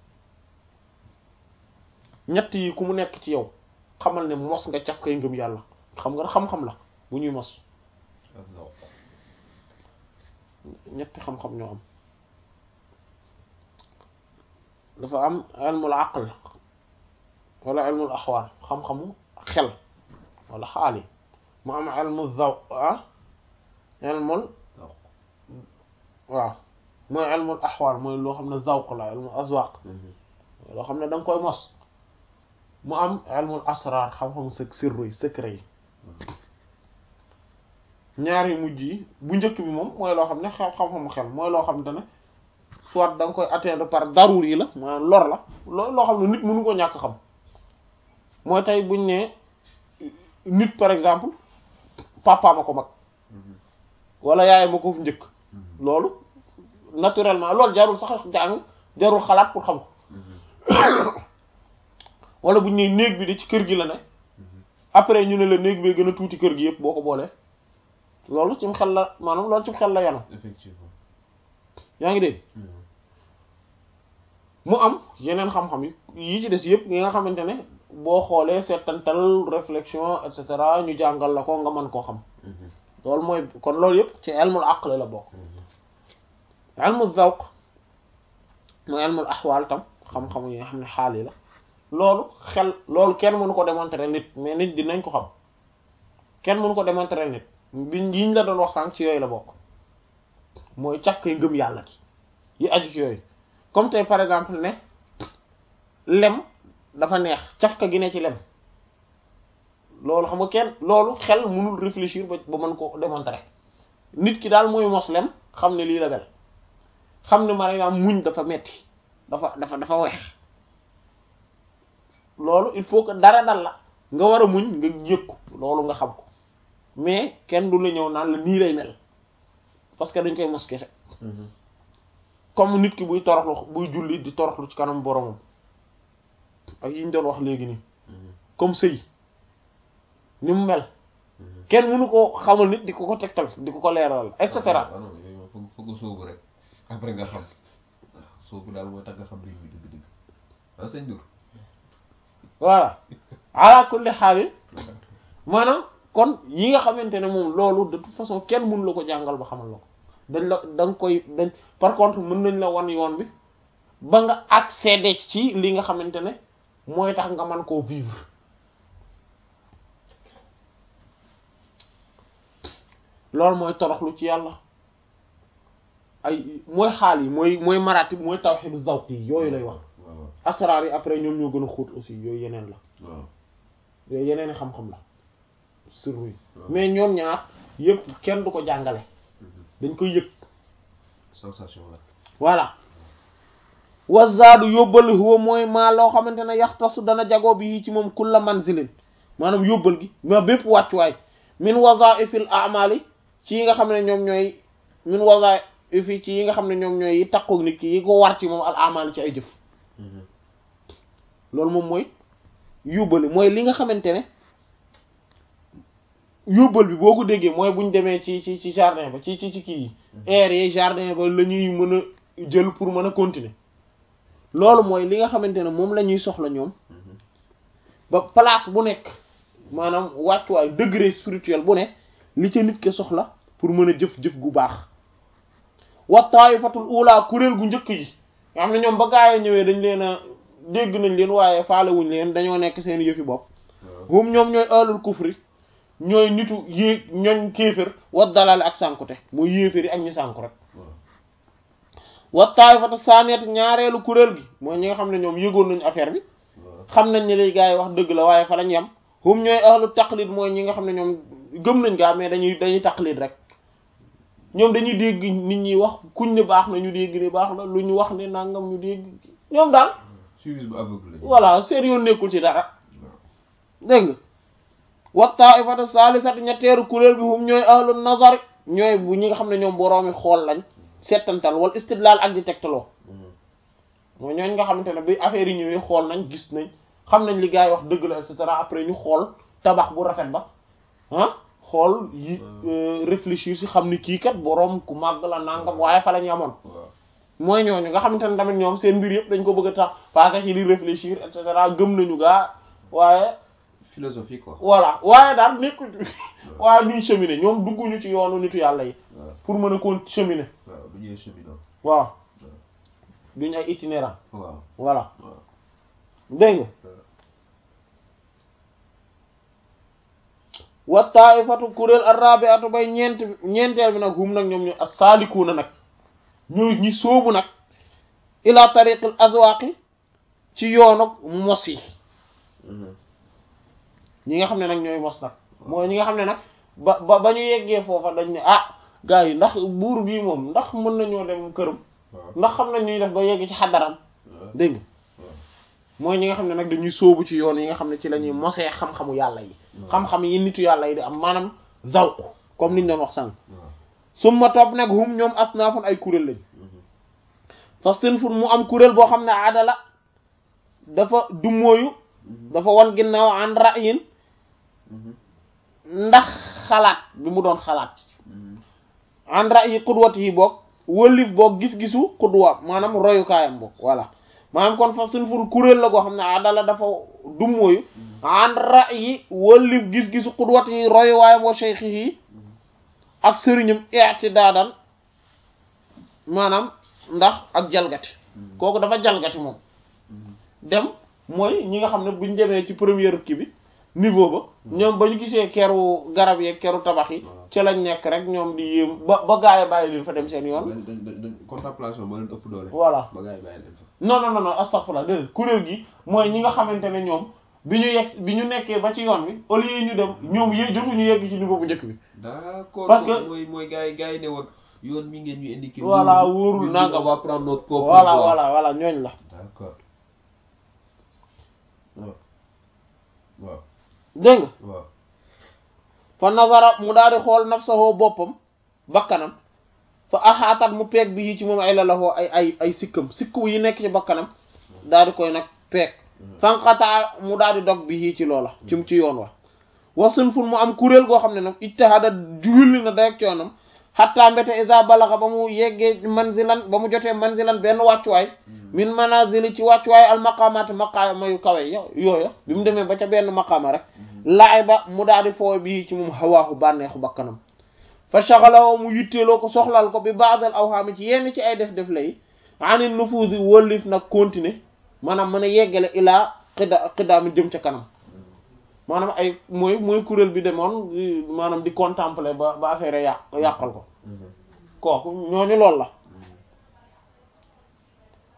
ñett yi ku mu nekk ci yow xamal ne mos nga caf kay ngëm yàlla xam nga xam-xam la bu ñuy mos Allah. ñetti xam-xam ñoo am dafa am ilmul aql wala ilmul axwaal xam-xamu xel wala xaal yi mu am ilmu zaw ah ilmul Zawq. waaw mooy ilmul axwaal mooy loo xam ne zawq la ilmu azwaq Mhm. loo xam ne da nga koy mos mu am ilmul asrar xam-xamu së sirru yi secret yi ñaar yu mujj yi bu njëkk bi moom mooy loo xam ne xel xam-xamu xel mooy loo xam ne soit da nga koy atteindre par darur yi la maanaam lor la loo loo xam ne nit mënu ko ñàkk xam mooy tey buñ ne nit par exemple papa ma ko mag Mhm. wala yaay ma ko njëkk Mhm. loolu naturellement loolu jarul sax jàng jarul xalaat pour xam ko Mhm. wala buñ ne néeg bi de ci kër gi la ne Mhm. après ñu ne la néeg bee gën a tuuti kër gi yëpp boo ko boolee loolu cim xel la maanaam loolu cim xel la yanu Effectivement. yaa ngi dégg Mhm. mu am yeneen xam-xam yi yi ci des yëpp yi nga xamante ne boo xoolee seetantal réflexion et cetera ñu jàngal la ko nga mën koo xam Mhm. loolu mooy kon loolu yëpp ci ilmul aql la bokk Mhm. ilmul zawq mooy ilmul ahwal tam xam-xam yi nga xam ne xaal yi la loolu xel loolu kenn mënu ko démontrer nit mais nit dinañ ko xam kenn mënu ko démontrer nit biñ yiñ la doon wax sànq ci yooyu la bokk mooy càkkay ngëm yàlla gi yi aju ci yooyu comme tey par exemple ne lem dafa neex cafka gi ne ci lem loolu xam nga kenn loolu xel mënul réfléchir ba ba mën ko démontrer nit ki daal mooy mos lem xam ne lii la mel xam ne par exemple muñ dafa metti dafa dafa dafa weex loolu il faut que dara dal la nga war a muñ nga yëg ko loolu nga xam ko mais kenn du la ñëw naan la nii lay mel parce que dañ koy mos kese Mhm. comme nit ki buy toroxlu buy julli di toroxlu ci kanam boromam ak yi ñu doon wax léegi nii Mhm. comme sëy ni mu mel Mhm. kenn mënu ko xamal nit di ko ko tegtal di ko ko leeral et cetera ah non yooyu moom foog foog nga sóobu rek après nga xam waaw sóobu daal mooy tax nga xam mbir mi dëgg-dëgg ah sëñ Dour. voilà ala kulli xaal maanaam kon yi nga xamante ne moom loolu de toute façon kenn mënu la ko jàngal ba xamal la ko dañ la da nga koy dañ par contre mën nañ la wan yoon bi ba nga accéder ci li nga xamante ne mooy tax nga mën koo vivre loolu mooy toroxlu ci yàlla ay mooy xaal yi mooy mooy maratib mooy tawhid zawq yi yooyu lay wax waaw waaw asraar yi après ñoom ñoo gën a xóot aussi yooyu yeneen la waaw yooyu yeneen i xam-xam la sirru yi waaw. mais ñoom ñaar yëpp kenn du ko jàngale dañ koy yëg sensation la voilà wazaadu yóbbal huwa mooy maa loo xamante ne yaxtasu dana jagoo bi ci moom kulla manzilin maanaam yóbbal gi ma bépp wàccuwaay min wazaifil amali ci yi nga xam ne ñoom ñooy min wazaifi ci yi nga xam ne ñoom ñooy yi takkook nit ki yi ko war ci moom al amali ci ay jëf loolu moom mooy yóbbali mooy li nga xamante ne yóbbal bi boo ko déggee mooy buñ demee ci ci ci jardin ba ci ci ci kii yi air yi jardin ba la ñuy mën a jël pour mën a continuer loolu mooy li nga xamante ne moom la ñuy soxla ñoom ba place bu nekk maanaam wàccuwaay degré spirituel bu ne li ca nit ke soxla pour mën a jëf-jëf gu baax wa taifatul ula kuréel gu njëkk ji nga xam ne ñoom ba gaay ñëwee dañ leen a dégg nañ leen waaye faalewuñ leen dañoo nekk seen yëfi bopp hum ñoom ñooy ahlul kufri ñooy nitu yéeg ñooñ kéefër wa dalal ak sànkute mooy yéeféri ak ñu sànku rek wa taifatu saaniyat ñaareelu kuréel gi mooy ñi nga xam ne ñoom yëgoon nañu affaire bi xam nañ ne lay gars yi wax dëgg la waaye fa lañ yem hum ñooy ahlu taqlid mooy ñi nga xam ne ñoom gëm nañ gaa mais dañuy dañuy taqlid rek ñoom dañuy dégg nit ñi wax kuñ ne baax na ñu dégg ne baax na lu ñu wax ne nangam ñu dégg ñoom daal suivi bu aveugle voilà seen yoon nekkul ci dara dégg nga wa taifatu salisat ñetteeru kuréel bi hum ñooy ahlu nazar ñooy bu ñi nga xam ne ñoom boroomi xool lañ settantal wala istidlal ak di tegtaloo mooy ñooñ nga xamante ne bi affaire yi ñëwee xool nañ gis nañ xam nañ li gars yi wax dëgg la et cetera après ñu xool tabax bu rafet ba ah xool yi réfléchir si xam ni kii kat boroom ku màgg la nangam waaye fa lañ amoon waaw mooy ñooñu nga xamante ne tamit ñoom seen mbir yëpp dañ ko bëgg a tax parce que ci di réfléchir et cetera gëm nañu gaa waaye philosophie quoi voilà waaye daal nekku waaye duñ cheminer ñoom dugguñu ci yoonu nitu yàlla yi waaw pour mën a kon cheminer waaw bu ñëwee cheminot waaw duñ ay itinérant waaw voilà waaw dégg nga wa taifatu kuréel arrabiatu bay ñeent ñeenteel bi nag hum nag ñoom ñu as-salikuuna nag ñooy ñi sóobu nag ila tariqil azwaqi ci yoonu mos yi ñi nga xam ne nag ñooy mos nag mooy ñi nga xam ne nag ba ba ba ñu yeggee foofa dañ ne ah gars yi ndax buur bii moom ndax mën nañoo dem këram waaw ndax xam nañ ñuy def ba yegg ci xadaram waaw dégg nga mooy ñi nga xam ne nag dañuy sóobu ci yoon yi nga xam ne ci la ñuy mosee xam-xamu yàlla yi xam-xam yi nitu yàlla yi di am maanaam zawq comme niñ doon wax sànq waaw summa topp nag hum ñoom asnaafun ay kuréel lañ fa sinfun mu am kuréel boo xam ne adala dafa dummóoyu dafa wan ginnaaw an ra'yin ndax xalaat bi mu doon xalaat an ra'yi qudwati yi boog wëlif boog gis-gisu qudwa maanaam royukaayam boog voilà maanaam kon fa sinfun kuréel la goo xam ne adala dafa dummóoyu an ra'yi wëlif gis-gisu qudwati yi royuwaayam wa shaykhi yi ak sëriñam i'tidaadan maanaam ndax ak jalgati kooku dafa jalgati moom dem mooy ñi nga xam ne buñ demee ci première kii bi niveau ba ñoom ba ñu gisee keru garab yeeg keru tabax yi ci lañ nekk rek ñoom di yéem ba ba gaay bàyyi leen fa dem seen yoon dañ dañ dañ contemplation moo leen ëpp doole voilà ba gars yi bàyyi leen fa non non non non astaghfirullah déedéet kuréel gi mooy ñi nga xamante ne ñoom bi ñu yegg bi ñu nekkee ba ci yoon bi au lieu ñu dem ñoom yé jotuñu yegg ci niveau bu njëkk bi d'accord Parce que- mooy mooy gars yi gars yi ne woon yoon mi ngeen ñu indiqué Voilà, wóorul nangam. on va prendre notre propre voilà voie. voilà voilà ñooñ la d'accord waaw waaw dégg nga waaw fa nazara mu daal di xool nafsahu boppam bakkanam fa axaatat mu peeg bi yi ci moom ay lalahoo ay ay ay sikkam sikku yi nekk ci bakkanam daal di koy nag peeg fanqataa mu daal di dog bi yi ci loola ci ci yoon wa wasun fun mu am kuréel goo xam ne nag ijtihada julli na day ak coonam xatta mbete isa balaxa ba mu yeggee manzilan ba mu jotee manzilan benn wàccuwaay min manazili ci wàccuwaay al maqaamaat maqaama yu kawe ya yooya bi mu demee ba ca benn maqaama rek laay ba mu daal di fooy bii ci moom hawaahu bànneexu bakkanam fa shaghaloo mu yitteeloo ko soxlal ko bi ba'dal awhaami ci yenn ci ay def def lay ani nufuusi wëllif nag continuer maanaam mën a yeggale ilaa xida xidaami jëm ca kanam maanaam ay mooy mooy kuréel bi demoon di- maanaam di contempler ba ba affaire yàq yàqal ko kooku ñooñu loolu la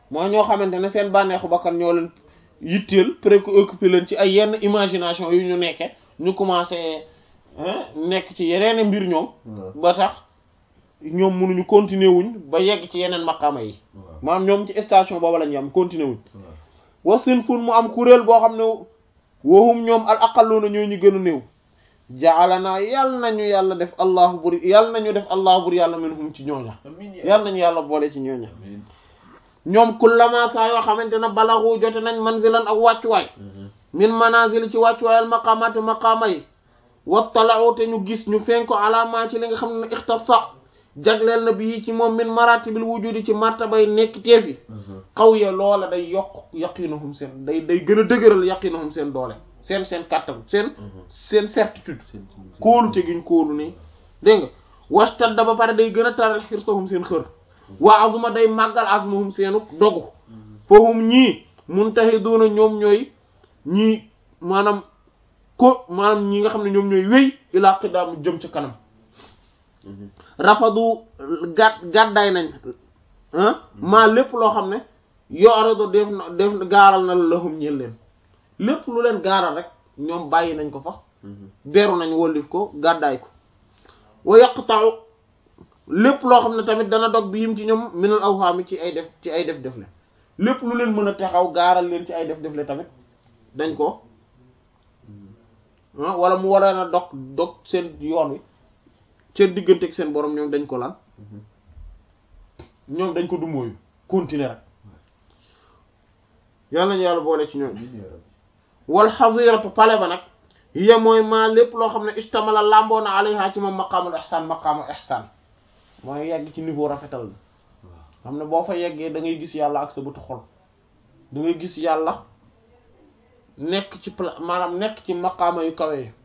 mooy ñoo xamante ne seen bànneexu bakkan ñoo leen yitteel préoccupé leen ci ay yenn imagination yu ñu nekke ñu commencé nekk ci yeneen mbir ñoom ba tax ñoom mënuñu continuer wuñ ba yegg ci yeneen maqaama yi maanaam ñoom ci station boobu la ñu am continuer wuñ wasin fun mu am kuréel boo xam ne waxum ñoom al aqalluuna ñoo ñu gën a néew ja'alana yàlla nañu yàlla def allahu bur yàlla nañu def allahu bur yàlla minhum ci ñooña yàlla nañu yàlla boole ci ñooña ñoom kullama saa yoo xamante ne balaxu jote nañ manzilan ak wàccuwaay min manazil ci wàccuwaayal maqaamaati maqaama yi wattala'u te ñu gis ñu fenko alama ci li nga xam ne ixtasa jagleel na bii ci moom min maratibil wujudi ci martabay nekk teefi xaw ya loola day yokk yaqinuhum seen day day gën a dëgëral yaqinuhum seen doole seen seen kàttan seen seen certitude kóolu te giñ kóolu nii dégg nga wastadda ba pare day gën a taral xirsahum seen xër waa azuma day màggal azmuhum seenu dogu fahum ñii muntahiduna ñoom ñooy ñii maanaam ko maanaam ñi nga xam ne ñoom ñooy wéy ilaa qidaamu jëm ca kanam rafadu gàd gàddaay nañ maa lépp loo xam ne yorado def na def gaaral na la lahum ñeel leen lépp lu leen gaaral rek ñoom bàyyi nañ ko fa beru nañ wóllif ko gàddaay ko wa yaqta'u lépp loo xam ne tamit dana dog bi yim ci ñoom minal awhaami ci ay def ci ay def def le lépp lu leen mën a taxaw gaaral leen ci ay def def le tamit dañ ko wala mu waree na dog dog seen yoon wi seen diggante ak seen borom ñoom dañ ko lan ñoom dañ ko dumóoyu continuer rek yàlla nañu yàlla boole ci ñoom wal xasiratu pale ba nag hiya mooy maa lépp loo xam ne istamala làmboo na alayha ci moom maqaamul ihsaan maqaamul ihsaan mooy yegg ci niveau rafetal bi xam ne boo fa yeggee da ngay gis yàlla ak sa bëtu xol da ngay gis yàlla nekk ci pla maanaam nekk ci maqaama yu kawe yi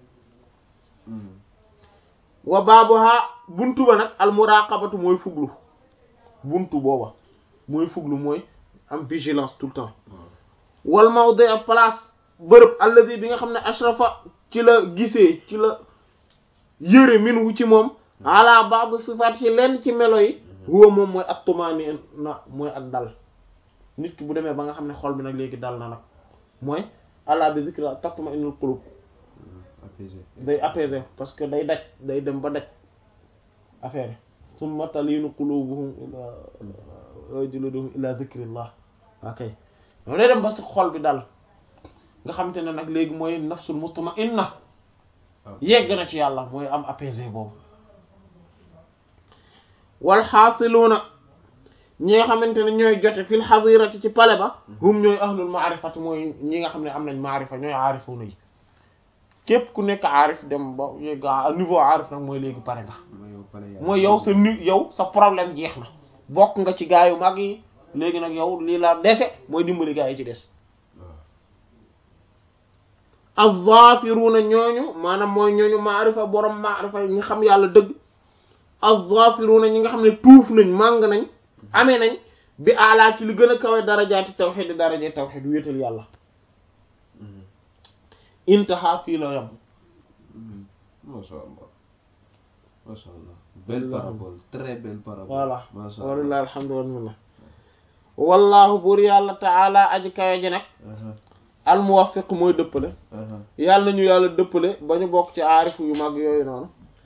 wa baabuha buntu ba nag al muraqabatu mooy fuglu buntu booba mooy fuglu mooy am vigilance tout le temps wal mawdi a place bërëb alladi bi nga xam ne ashrafa ci la gisee ci la yëre min wu ci moom ala ba'd sifaat ci lenn ci melo yi huwa moom mooy ak tumaani na mooy ak dal nit ki bu demee ba nga xam ne xol bi nag léegi dal na nag mooy ala bi zikra tatma innul qulub day apaiser parce que day daj day dem ba daj affaire summa talinu qulubuhum ila juluduhum ila zikrillah ok moom day dem ba si xol bi dal nga xamante ne nag léegi mooy nafsul mutma'inna yegg na ci yàlla mooy am apaisé boobu wal xaasiluuna ñi nga xamante ne ñooy jote fil xadirati ci pale ba hum ñooy ahlul maarifati mooy ñi nga xam ne am nañ maarifa ñooy aarifuuna yi képp ku nekk aarif dem ba yegg niveau aarif nag mooy léegi pare nga mooy yow sa ni yow sa problème jeex na bokk nga ci gaa yu mag yi léegi nag yow lii la dese mooy dimbali gaa yi ci des az-zaafiruuna ñooñu maanaam mooy ñooñu maarifa borom maarifa ñi xam yàlla dëgg az-zaafiruuna ñi nga xam ne tuuf nañ màng nañ amee nañ bi alaa ci li gën a kawe darajaati tawxiid daraja tawxiid wéetal yàlla intaha fii la yam masha Allah masha Allah belle parabole très belle parabole voilà masha Allah walillahi alhamdu wal minna wallahu buur yàlla taala aji kawe ji nag al muwaffiq mooy dëppale yàlla nañu yàlla dëppale ba ñu bokk ci aarifu yu mag yooyu noonu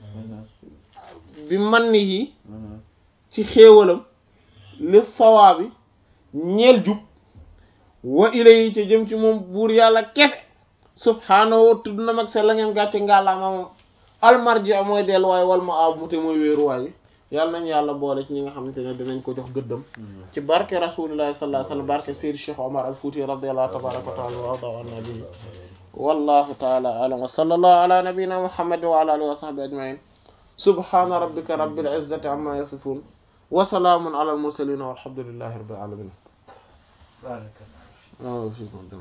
bi man ni yi ci xéewalam li sawaabi ñeel jub wa ilayhi ci jëm ci moom buur yàlla kese subhaanahu tudd na mag se la ngeen gàcce ngàllaama moom almarji mooy delluwaay wal ma ab mu te mooy wéeruwaay bi yàlla nañ yàlla boole ci ñi nga xamante ne dinañ ko jox gëddam ci barke rasulillahi sallallahu alayhi wasallam barke Seydi Cheikh Omar al Fouti radiyallahu tabaraka wa taala wa arda an nabi wallahu taala alam wa sallallahu ala nabiyyina muhammad wa ala alihi wa sahbihi ajma'in subhana rabbika rabbil izzati amma yasifun wa salamun ala al mursalin walhamdulillahi rabbil alamin